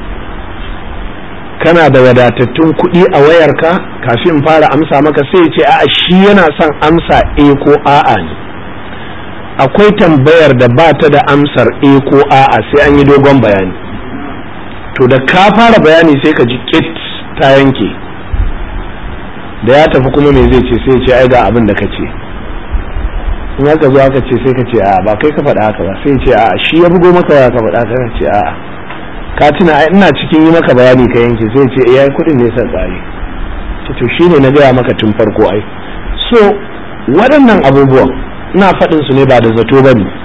kana da wadatattun kuɗi a wayarka kafin fara amsa maka sai ce a'a shi yana son amsa e ko a'a ne akwai tambayar da ba ta da amsar e ko a'a sai an yi dogon bayani to da ka fara bayani sai ka ji kit ta yanke da ya tafi kuma me zai ce sai ce ai ga abin da ka ce in aka zo aka ce sai ka ce a ba kai ka faɗa haka ba sai ce a shi ya bugo maka ya ka faɗa ka ce a ka tuna ai ina cikin yi maka bayani ka yanke sai ce eh kuɗin ne sai tsari to shine na gaya maka tun farko ai so waɗannan abubuwan ina faɗin su ne ba da zato ba ne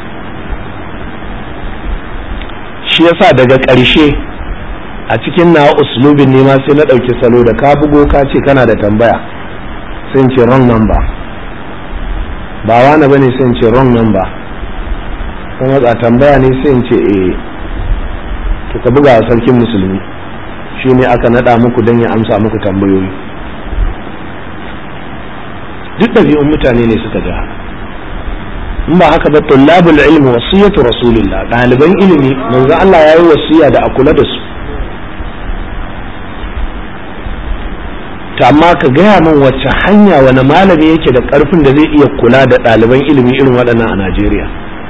shi yasa daga ƙarshe a cikin na uslubin ne ma sai na ɗauki salo da ka bugo ka ce kana da tambaya sai ce wrong number ba wani bane sai ce wrong number kuma a tambaya ne sai ce eh to ka buga a sarkin musulmi shi ne aka naɗa muku don ya amsa muku tambayoyi duk ɗabi'un mutane ne suka ja in ba haka ba tullabul ilmi wasiyatu rasulillah ɗaliban ilimi manzo Allah yayi wasiya da a kula da su ta amma ka gaya min wacce hanya wani malami yake da ƙarfin da zai iya kula da ɗaliban ilimi irin waɗannan a Najeriya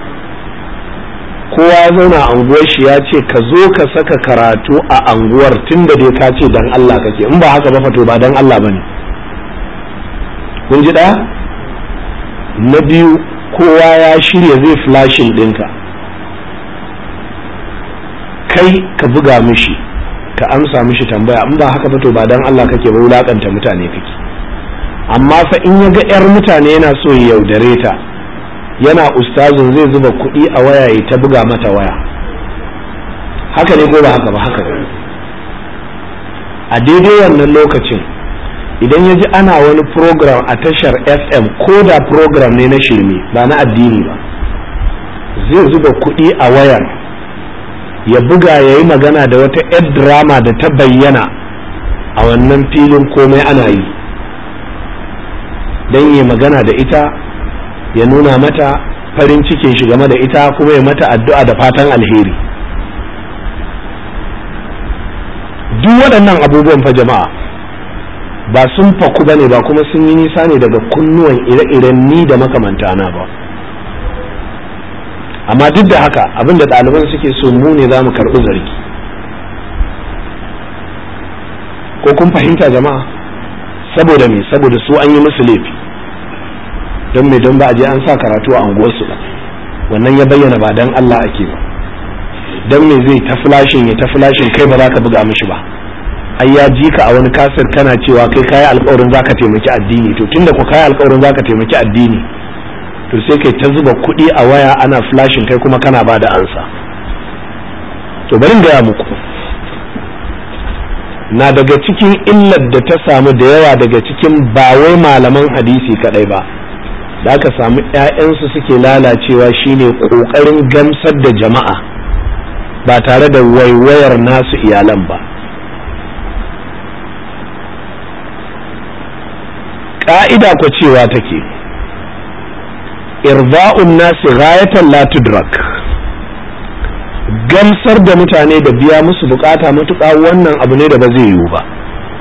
kowa ya zauna a anguwar shi ya ce ka zo ka saka karatu a anguwar tun da dai ka ce dan Allah kake in ba haka ba fato ba dan Allah bane kun ji ɗaya na biyu kowa ya shirya zai flashin ɗinka kai ka buga mishi ka amsa mishi tambaya in ba haka ba to ba dan Allah kake ba wulakanta mutane kake amma fa in ya ga 'yar mutane yana so ya yaudare ta yana ustazin zai zuba kuɗi a waya ya ta buga mata waya haka ne ko ba haka ba haka ne a daidai wannan lokacin idan ya ji ana wani program a tashar fm ko da program ne na shirme ba na addini ba zai zuba kuɗi a wayar ya buga ya yi magana da wata 'yar drama da ta bayyana a wannan filin komai ana yi don yi magana da ita ya nuna mata farin cikin shi game da ita kuma ya mata addu'a da fatan alheri duk waɗannan abubuwan fa jama'a ba sun faku ba ne ba kuma sun yi nisa ne daga kunnuwan ire-iren ni da makamantana ba amma duk da haka abinda ɗaliban suke so mu ne za mu karɓi zargi ko kun fahimta jama'a saboda me saboda su an yi musu laifi don me don ba a je an sa karatu a unguwarsu ba wannan ya bayyana ba dan Allah ake ba don me zai ta flashin ya ta flashin kai ba za ka buga mishi ba ai ya ji ka a wani kasar kana cewa kai kayi alkawarin zaka taimaki addini to tunda ku kayi alkawarin zaka taimaki addini to sai kai ta zuba kuɗi a waya ana flashin kai kuma kana ba da ansa to bari in gaya muku na daga cikin illar da ta samu da yawa daga cikin ba wai malaman hadisi kadai ba da aka samu 'ya'yansu suke lalacewa shine ƙoƙarin gamsar da jama'a ba tare da waiwayar nasu iyalan ba ƙa'ida ku cewa take irza'un nasi ghayatan la tudrak gamsar da mutane da biya musu bukata matuƙa wannan abu ne da ba zai yiwu ba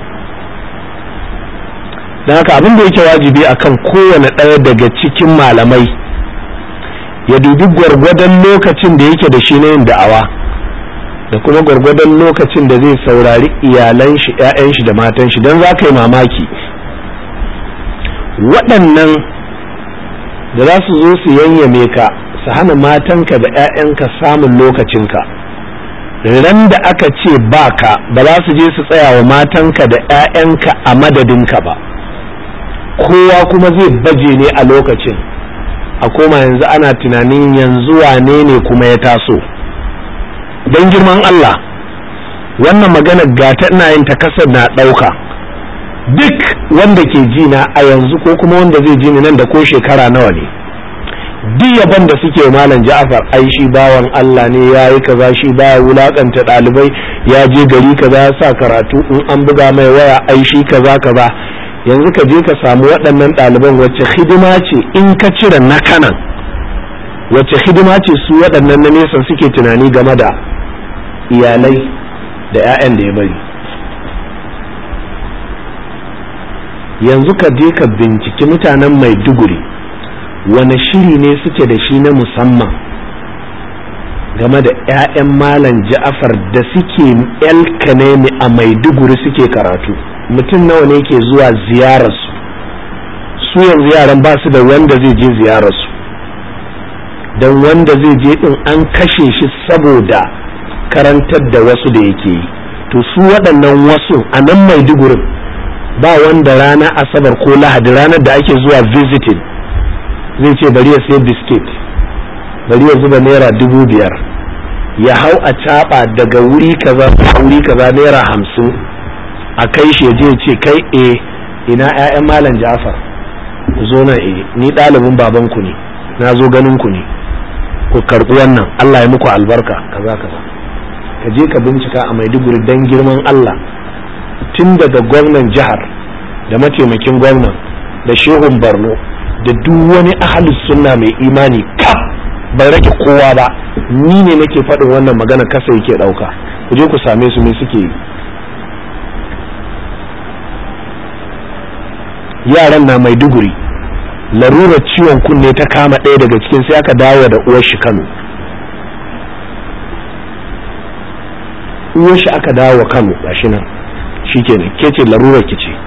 don haka abin da yake wajibi akan kowane ɗaya daga cikin malamai ya dubi gwargwadon lokacin da yake da shi na yin da'awa da kuma gwargwadon lokacin da zai saurari iyalan shi 'ya'yan shi da matan shi don za ka yi mamaki waɗannan da za su zo su yanyame ka su hana matanka da 'ya'yanka samun lokacinka ran da aka ce ba ka ba za su je su tsaya wa matanka da 'ya'yanka a madadinka ba kowa kuma zai baje ne a lokacin a koma yanzu ana tunanin yanzu wane ne kuma ya taso don girman Allah wannan magana gata ina yin ta kasar na ɗauka duk wanda ke ji na a yanzu ko kuma wanda zai ji ni nan da ko shekara nawa ne duk yaban da suke malam Ja'far ai shi bawan Allah ne ya yi kaza shi baya wulakanta ɗalibai ya je gari kaza ya sa karatu in an buga mai waya ai shi kaza kaza yanzu ka je ka samu waɗannan ɗaliban wacce hidima ce in ka cire na kanan wacce hidima ce su waɗannan na nesa suke tunani game da iyalai da 'ya'yan da ya bari yanzu ka je ka binciki mutanen maiduguri wane shiri ne suke da shi na musamman game da 'ya'yan malam ja'afar da suke elkanemi a maiduguri suke karatu mutum nawa ne ke zuwa ziyararsu su yanzu yaran ba su da wanda zai je ziyararsu don wanda zai je din an kashe shi saboda karantar da wasu da yake yi to su waɗannan wasu a nan maidugurin ba wanda rana asabar ko lahadi ranar da ake zuwa visiting zai ce bari ya sai biskit bari ya zuba naira dubu biyar ya hau a caɓa daga wuri kaza wuri kaza naira hamsin a kai shi je ce kai e ina 'ya'yan malam jafar ku zo nan e ni ɗalibin babanku ne na zo ganin ku ne ku karɓi wannan allah ya muku albarka kaza kaza ka je ka bincika a maiduguri dan girman allah tun daga gwamnan jihar da mataimakin gwamnan da shehun borno da duk wani ahalus sunna mai imani kaf bai rage kowa ba ni ne nake faɗin wannan magana kasa yake ɗauka ku je ku same su me suke yi yaran na maiduguri larurar ciwon kunne ta kama ɗaya daga cikin sai aka dawo da uwar shi kano uwar shi aka dawo kano gashi nan shikenan ke ce larurar ki ce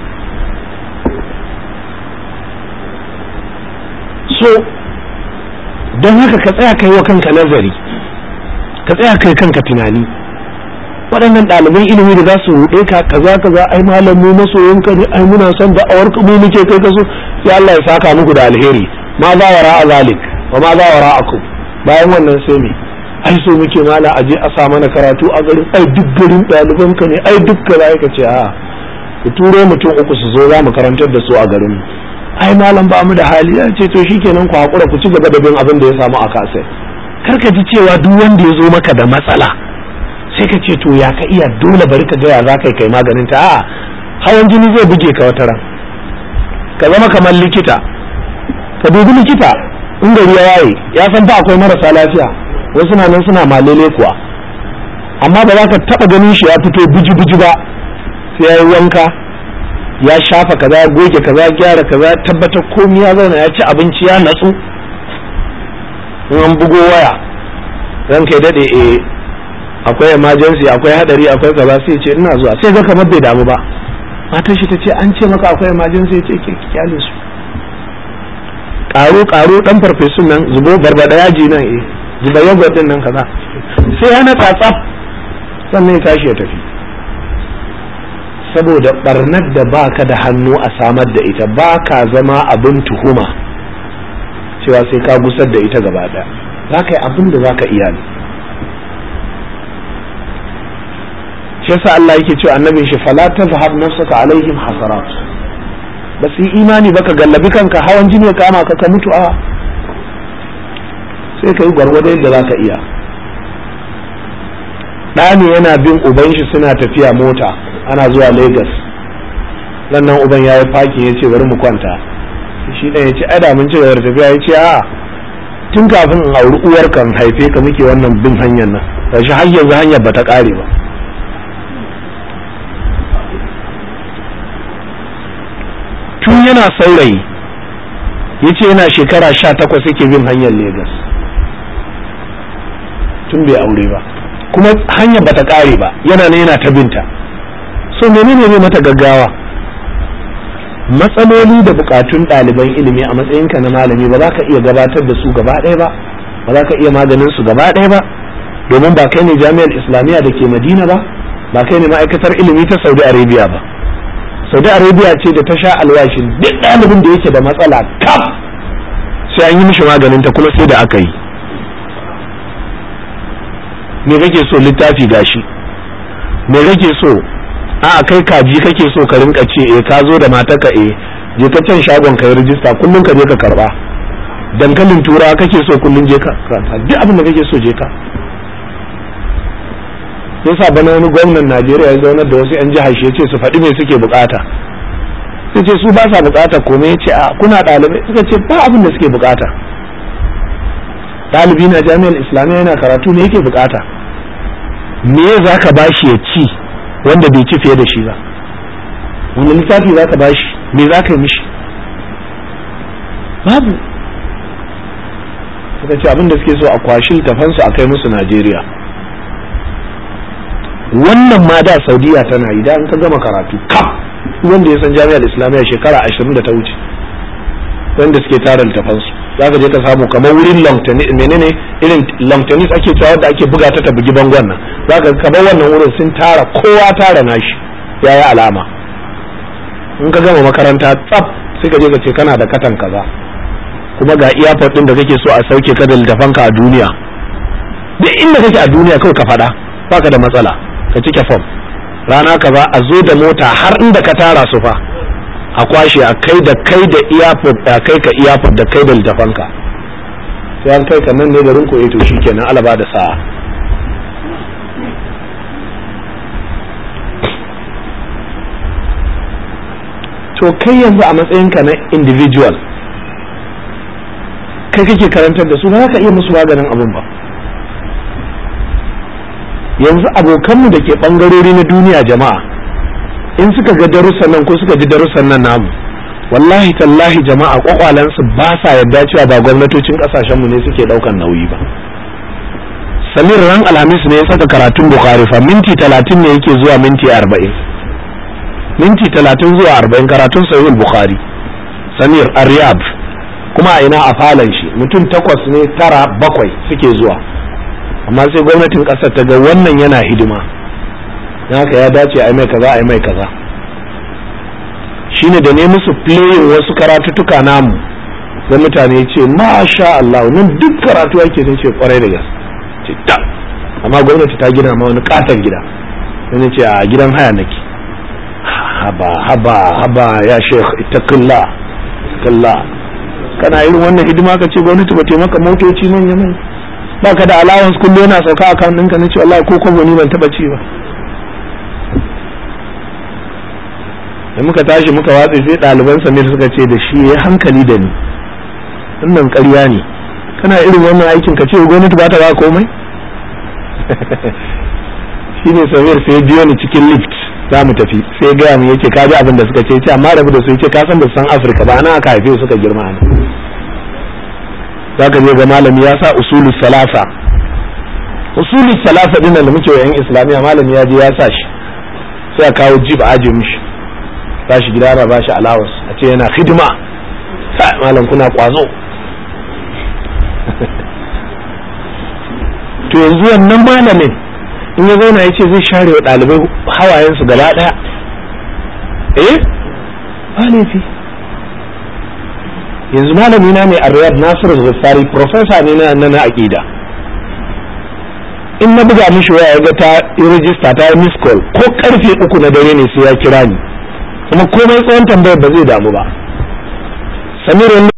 so don haka ka tsaya kai wa kanka nazari ka tsaya kai kanka tunani waɗannan ɗaliban ilimi da za su ruɗe ka kaza kaza ai malam mu masoyin ka ne ai muna son da awar mu muke kai ka so sai Allah ya saka muku da alheri ma za wara a zalik wa ma za wara akum bayan wannan sai me ai so muke mala aje a sa mana karatu a garin ai duk garin ɗaliban ka ne ai duk kaza ka ce a ku turo mutum uku su zo za mu karantar da su a garin mu ai malam ba mu da hali ya ce to shikenan ku hakura ku ci gaba da bin abin da ya samu a kasai karka ji cewa duk wanda ya zo maka da matsala sai ka ce to ya ka iya dole bari ka ga ya za ka kai maganin ta a hawan jini zai buge ka wata ran ka zama kamar likita ka dubi likita in gari ya waye ya san fa akwai marasa lafiya wasu na nan suna malele kuwa amma ba za ka taba ganin shi ya fito biji biji ba sai ya yi wanka ya shafa kaza ya goge kaza ya gyara kaza ya tabbatar komai ya zauna ya ci abinci ya natsu in an bugo waya ran kai dade eh akwai emergency akwai hadari akwai kaza sai ce ina zuwa sai ga kamar bai damu ba matar shi ta ce an ce maka akwai emergency ce ke kyale su karo karo dan farfesun nan zubo barbada yaji nan eh zuba yogurt din nan kaza sai ya natsa tsaf sannan ya tashi ya tafi saboda barnar da baka da hannu a samar da ita baka zama abin tuhuma cewa sai ka gusar da ita gaba daya za ka yi abin da za ka iya ne shi yasa Allah yake cewa annabin shi fala tazhab nafsaka alaihim hasarat ba su yi imani ba ka gallabi kanka hawan jini ya kama ka ka mutu a sai ka yi gwargwado yadda za ka iya ɗani yana bin uban shi suna tafiya mota ana zuwa lagos nan uban ya yi fakin ya ce bari mu kwanta shi ɗan ya ce ai da mun ci gaba da tafiya ya ce a tun kafin in auri uwar kan haife ka muke wannan bin hanyar nan da shi har yanzu hanyar bata ƙare ba tun yana saurayi ya ce yana shekara sha takwas yake bin hanyar lagos tun bai aure ba kuma hanyar bata ƙare ba yana ne yana ta binta so menene ne mata gaggawa matsaloli da bukatun ɗaliban ilimi a matsayinka na malami ba za ka iya gabatar da su gaba ɗaya ba ba za ka iya maganin su gaba ɗaya ba domin ba kai ne jami'ar islamiyya da ke madina ba ba kai ne ma'aikatar ilimi ta saudi arabia ba saudi arabia ce da ta sha alwashin duk ɗalibin da yake da matsala kaf sai an yi mishi maganin ta kuma sai da aka yi me kake so littafi gashi me kake so a kai kaji kake so ka rinka ce eh ka zo da matarka eh je ka can shagon ka yi rijista kullum ka je ka karba dankalin turawa kake so kullum je ka duk abin da kake so je ka yasa bana wani gwamnan Najeriya ya zaunar da wasu yan jihar shi yace su faɗi me suke bukata sai ce su ba sa bukata komai yace a kuna ɗalibai suka ce ba abin da suke bukata ɗalibi na jami'ar islamiyya yana karatu ne yake bukata me za ka bashi ya ci wanda bai ci fiye da shi ba wani littafi za ka bashi me za ka yi mishi babu suka ce abin da suke so a kwashi tafansu a kai musu najeriya wannan ma da saudiya tana yi da an ka gama karatu kaf wanda ya san jami'ar islamiyya shekara ashirin da ta wuce wanda suke tara littafansu za ka je ka samu kamar wurin long tennis menene irin long tennis ake cewa wadda ake buga ta ta bugi bangon nan za ka kamar wannan wurin sun tara kowa tara nashi ya yi alama in ka gama makaranta tsaf sai ka je ka ce kana da katan kaza kuma ga iyafot din da kake so a sauke ka da littafanka a duniya duk inda kake a duniya kawai ka faɗa baka da matsala ka cike fom rana kaza a zo da mota har inda ka tara su fa a kwashe a kai da kai da iyafot a kai ka iyafot da kai da littafanka sai an kai ka nan ne garin ko to shikenan alaba da sa'a to kai yanzu a matsayinka na individual kai kake karantar da su ba ka iya musu maganin abin ba yanzu abokanmu da ke ɓangarori na duniya jama'a in suka ga darussan nan ko suka ji darussan nan namu wallahi tallahi jama'a kwakwalansu ba sa yarda cewa ba gwamnatocin kasashenmu ne suke ɗaukan nauyi ba samir ran alhamis ne ya saka karatun bukhari fa minti talatin ne yake zuwa minti arba'in minti talatin zuwa arba'in karatun sahihul bukhari samir a kuma a ina a falon shi mutum takwas ne tara bakwai suke zuwa amma sai gwamnatin ƙasar ta ga wannan yana hidima don haka ya dace a yi mai kaza a yi mai kaza shine da ne musu playin wasu karatuttuka namu da mutane ce masha Allah nan duk karatu ake sun ce kwarai da gaske ce ta amma gwamnati ta gina ma wani katon gida wani ce a gidan haya nake haba haba haba ya sheikh ittaqillah ittaqillah kana irin wannan hidima ka ce gwamnati ba taimaka motoci manya manya baka da allowance kullum yana sauka account ɗinka na ce wallahi ko kwabo ni ban taba ci ba da muka tashi muka watse sai ɗaliban samir suka ce da shi ya hankali da ni wannan ƙarya ne kana irin wannan aikin ka ce gwamnati ba ta ba komai shi ne samir sai biyo ni cikin lift za mu tafi sai gaya mu yace ka ji abin da suka ce ce amma rabu da su yace ka san ba san afirka ba ana aka haife suka girma ana zaka je ga malami ya sa usulus salasa usulus salasa din da muke wa yan islamiya malami ya je ya sa shi sai a kawo jib a aje mishi tashi gida ana bashi allowance a ce yana hidima sai malam kuna kwazo to yanzu wannan malamin in ya zauna ya ce zai share wa ɗalibai hawayensu gaba ɗaya eh ba laifi yanzu malami na ne a riyad nasiru zafari profesa ne na na aƙida in na buga mishi waya ya ga ta yi rijista ta yi miss call ko karfe uku na dare ne sai ya kira ni kuma komai tsawon tambayar ba zai damu ba samir